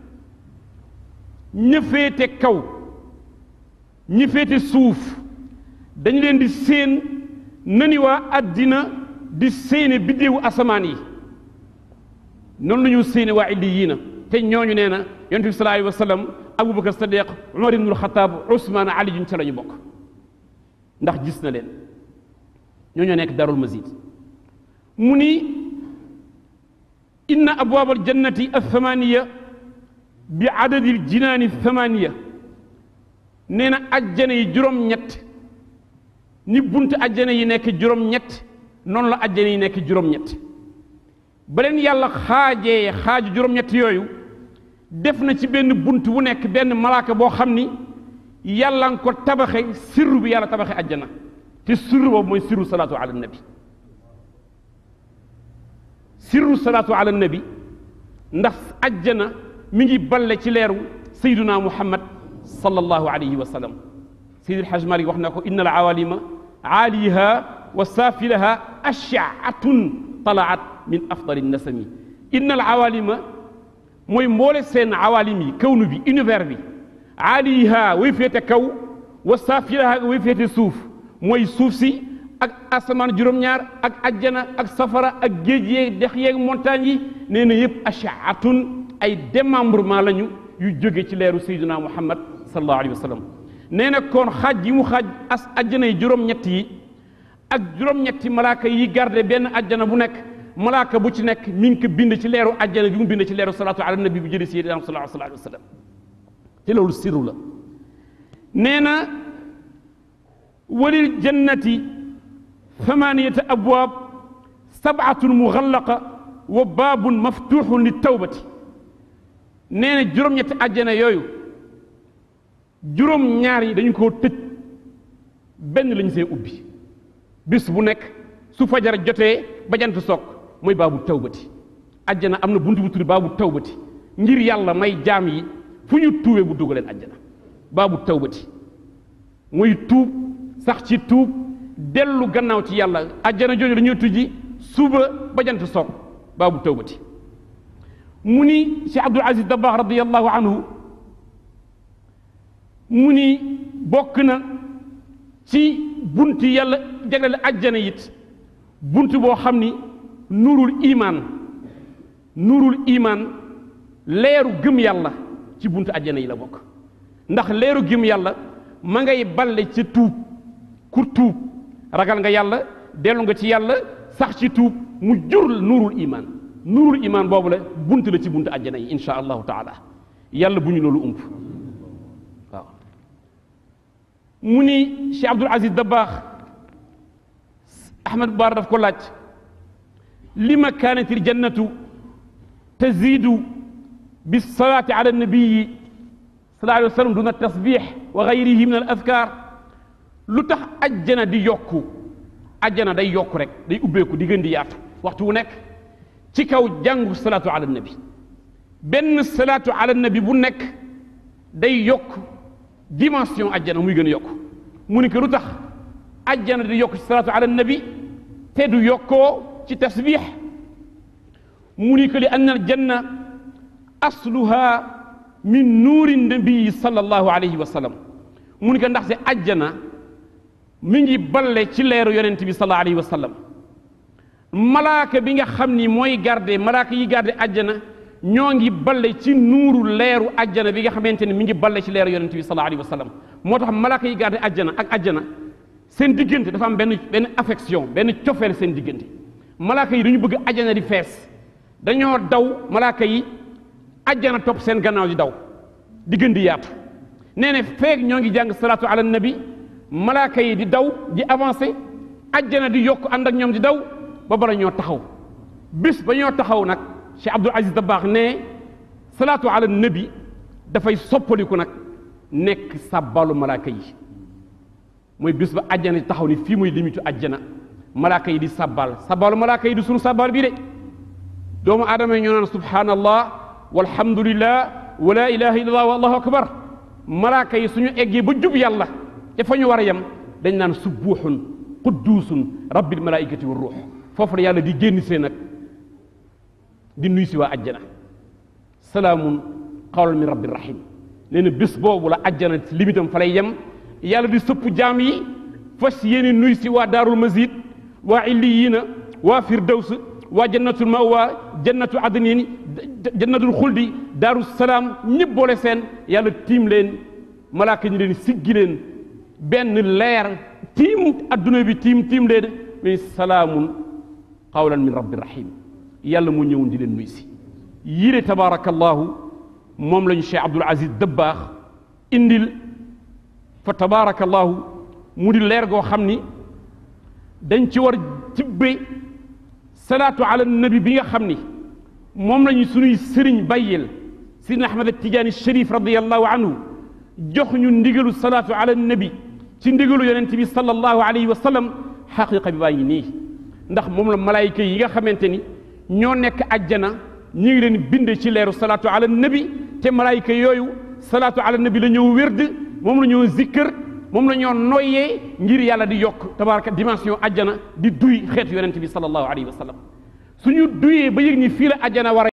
ña féete kaw ñi féete suuf dañ leen di séen nani waa àddina di séene biddéewu asamaan yi noonu la ñu séene waa illiyiina te ñooñu nee na yonent bi sallallahu alayhi wa sallam abubakar sadiq umar ibnul xataab usmaan ali juñ ca la ñu bokk ndax gis na leen ñoo ñoo nekk darul mazid mu ni inna abwaab aljannati althamaniya bi adadi aljinaani althamaniya nee na ajjana yi juróom-ñett ni bunt ajjana yi nekk juróom-ñett noonu la ajjana yi nekk juróom-ñett ba leen yàlla xaajee xaaju juróom-ñett yooyu def na ci benn bunt bu nekk benn malaaka boo xam ni yàlla nga ko tabaxe sirru bi yàlla tabaxe ajjana te sirru boobu mooy sirru salaatu ala nabi sirru salaatu ala nabi ndax ajjana mi ngi balle ci leeru sayduna muhammad sallallahu alayhi wa sallam sayid alhaj malik wax na ko inna al awalima aaliha wa saafilaha ashaatun talaat min afdali nasami inna al awalima mooy mboole seen awalim yi kawnu bi univers bi aaliha way féete kaw wa saafilaha way féete suuf mooy suuf si ak asamaan juróom-ñaar ak ajjana ak safara ak géej yeeg dex yeeg montagne yi nee na yëpp ashaatun ay démembrement lañu yu jóge ci leeru sayyidina muhammad sallallahu alayhi wa sallam nee na kon xaaj yi mu xaaj as ajjana yi juróom-ñett yi ak juróom-ñetti malaaka yi garde benn ajjana bu nekk malaaka bu ci nekk mi ngi ko bind ci leeru ajjana bi mu bind ci leeru salaatu ala nabi bu jëlee sayyidina sallallahu alayhi wa sallam te loolu sirru la nee na walil jannati thamaniyata abwaab sabatun mughallaqa wa baabun maftuxun li tawbati nee na juróom-ñetti àjjana yooyu juróom-ñaar yi dañu koo tëj benn lañu see ubbi bis bu nekk su fajar jotee ba jant soog mooy baabu tawbati àjjana am na buntu bu tudd baabu tawbati ngir yàlla may jaam yi fu ñu tuubee bu dugaleen àjjana baabu tawbati muy tuub sax ci tuub dellu gannaaw ci yàlla àjjana jooju dañuy tujji suba ba jant soog baabu tawbati mu ni Cheikh Abdul Aziz Dabakh radiyallahu anhu mu ni bokk na ci bunt yàlla jagleel àjjana it bunt boo xam ni nuurul imaan nuurul imaan leeru gëm yàlla ci buntu àjjana yi la bokk ndax leeru gëm yàlla ma ngay balle ca tuub ku tuub ragal nga yàlla dellu nga ci yàlla sax ci tuub mu jur nuurul imaan nuurul imaan boobu la bunt la ci buntu àjjana yi insha allahu taala yàlla bu ñu loolu ump waaw mu ni Cheikh Abdul Aziz Dabaax Ahmad Baar daf ko laaj lima kaanatil jannatu taziidu bisalaati ala nabiyi sallallahu alayhi wa sallam duna tasbix wa gayrihi min al adkaar lu tax ajjana di yokku ajjana day yokku rek day ubbeeku di gën di yaatu waxtu wu nekk ci kaw jàngu salaatu ala nabi benn salaatu ala nabi bu nekk day yokk dimension ajjana muy gën a yokk mu ni ko lu tax ajjana di yokk ci salaatu ala nabi te du yokkoo ci tasbix mu ni ko li anna aljanna asluha min nuuri nabii sallallahu alayhi wa sallam mu ni ko ndax si ajjana mi ngi balle ci leeru yonent bi sallallahu alayhi wa sallam malaaka bi nga xam ni mooy garde malaaka yi garde ajjana ñoo ngi balle ci nuuru leeru ajjana bi nga xamante ne mi ngi balle ci leeru yonent bi sallallahu alayhi wa sallam moo tax malaaka yi garde ajjana ak ajjana seen diggante dafa am benn benn affection benn cofeel seen diggante malaaka yi dañu bëgg ajjana di fees dañoo daw malaaka yi ajjana topp seen gannaaw di daw di gën di yaatu nee ne feeg ñoo ngi jàng salaatu ala nabi malaaka yi di daw di avancé ajjana di yokk ànd ak ñoom di daw ba bara ñoo taxaw bis ba ñoo taxaw nag Cheikh Abdul Aziz Dabaax ne salaatu ala nabi dafay soppaliku nag nekk sàbbaalu malaaka yi mooy bis ba ajjana di taxaw ni fii muy limitu ajjana malaaka yi di sàbbaal sàbbaalu malaaka yi di sunu sàbbaal bii de doomu aadama yi ñoo naan subhanallah walhamdulillah wa la ilaha illallah wallahu akbar malaaka yi suñu eggee ba jub yàlla te fa ñu war a yem dañ naan subbuuxun qudduusun rabbil malaikati wa ruux foofu la yàlla di génn see nag di nuy si waa ajjana salaamun qawlan min rabbir rahim nee na bés boobu la ajjana limitam fa lay yem yàlla di sëpp jaam yi fas yéene nuy si waa daarul mazid waa illiyiina waa firdaws waa jannatul mawa jannatu adnin jannatul xuldi daaru salaam ñëpp boole seen yàlla tiim leen malaaka ñi leen siggi leen benn leer tiim adduna bi tiim tiim leen mais salaamun qawlan min rabbi rahim yàlla mu ñëwoon di leen nuy si yile tabaarakallahu moom lañu Cheikh Abdul Aziz Dabbaax indil fa tabaarakallahu mu di leer goo xam ni dañ ci war tibbe salaatu ala nabi bi nga xam ni moom lañu suñuy sëriñ bàyyil sidna Ahmad Tijaani Sharif radiyallahu anhu jox ñu ndigalu salaatu ala nabi ci ndigalu yonent bi sallallahu alayhi wa sallam xaqiqa bi baa ngi nii ndax moom la malaayika yi nga xamante ni ñoo nekk ajjana ñu ngi leen bind ci leeru salaatu ala nabi te malaayika yooyu salaatu ala nabi la ñëw wérd moom la ñoo zikkër moom la ñoo noyyee ngir yàlla di yokk tabaraka dimension ajjana di duy xeetu yonent bi sallallahu alayhi wa sallam suñu duyee ba yëg ni fii la ajjana war a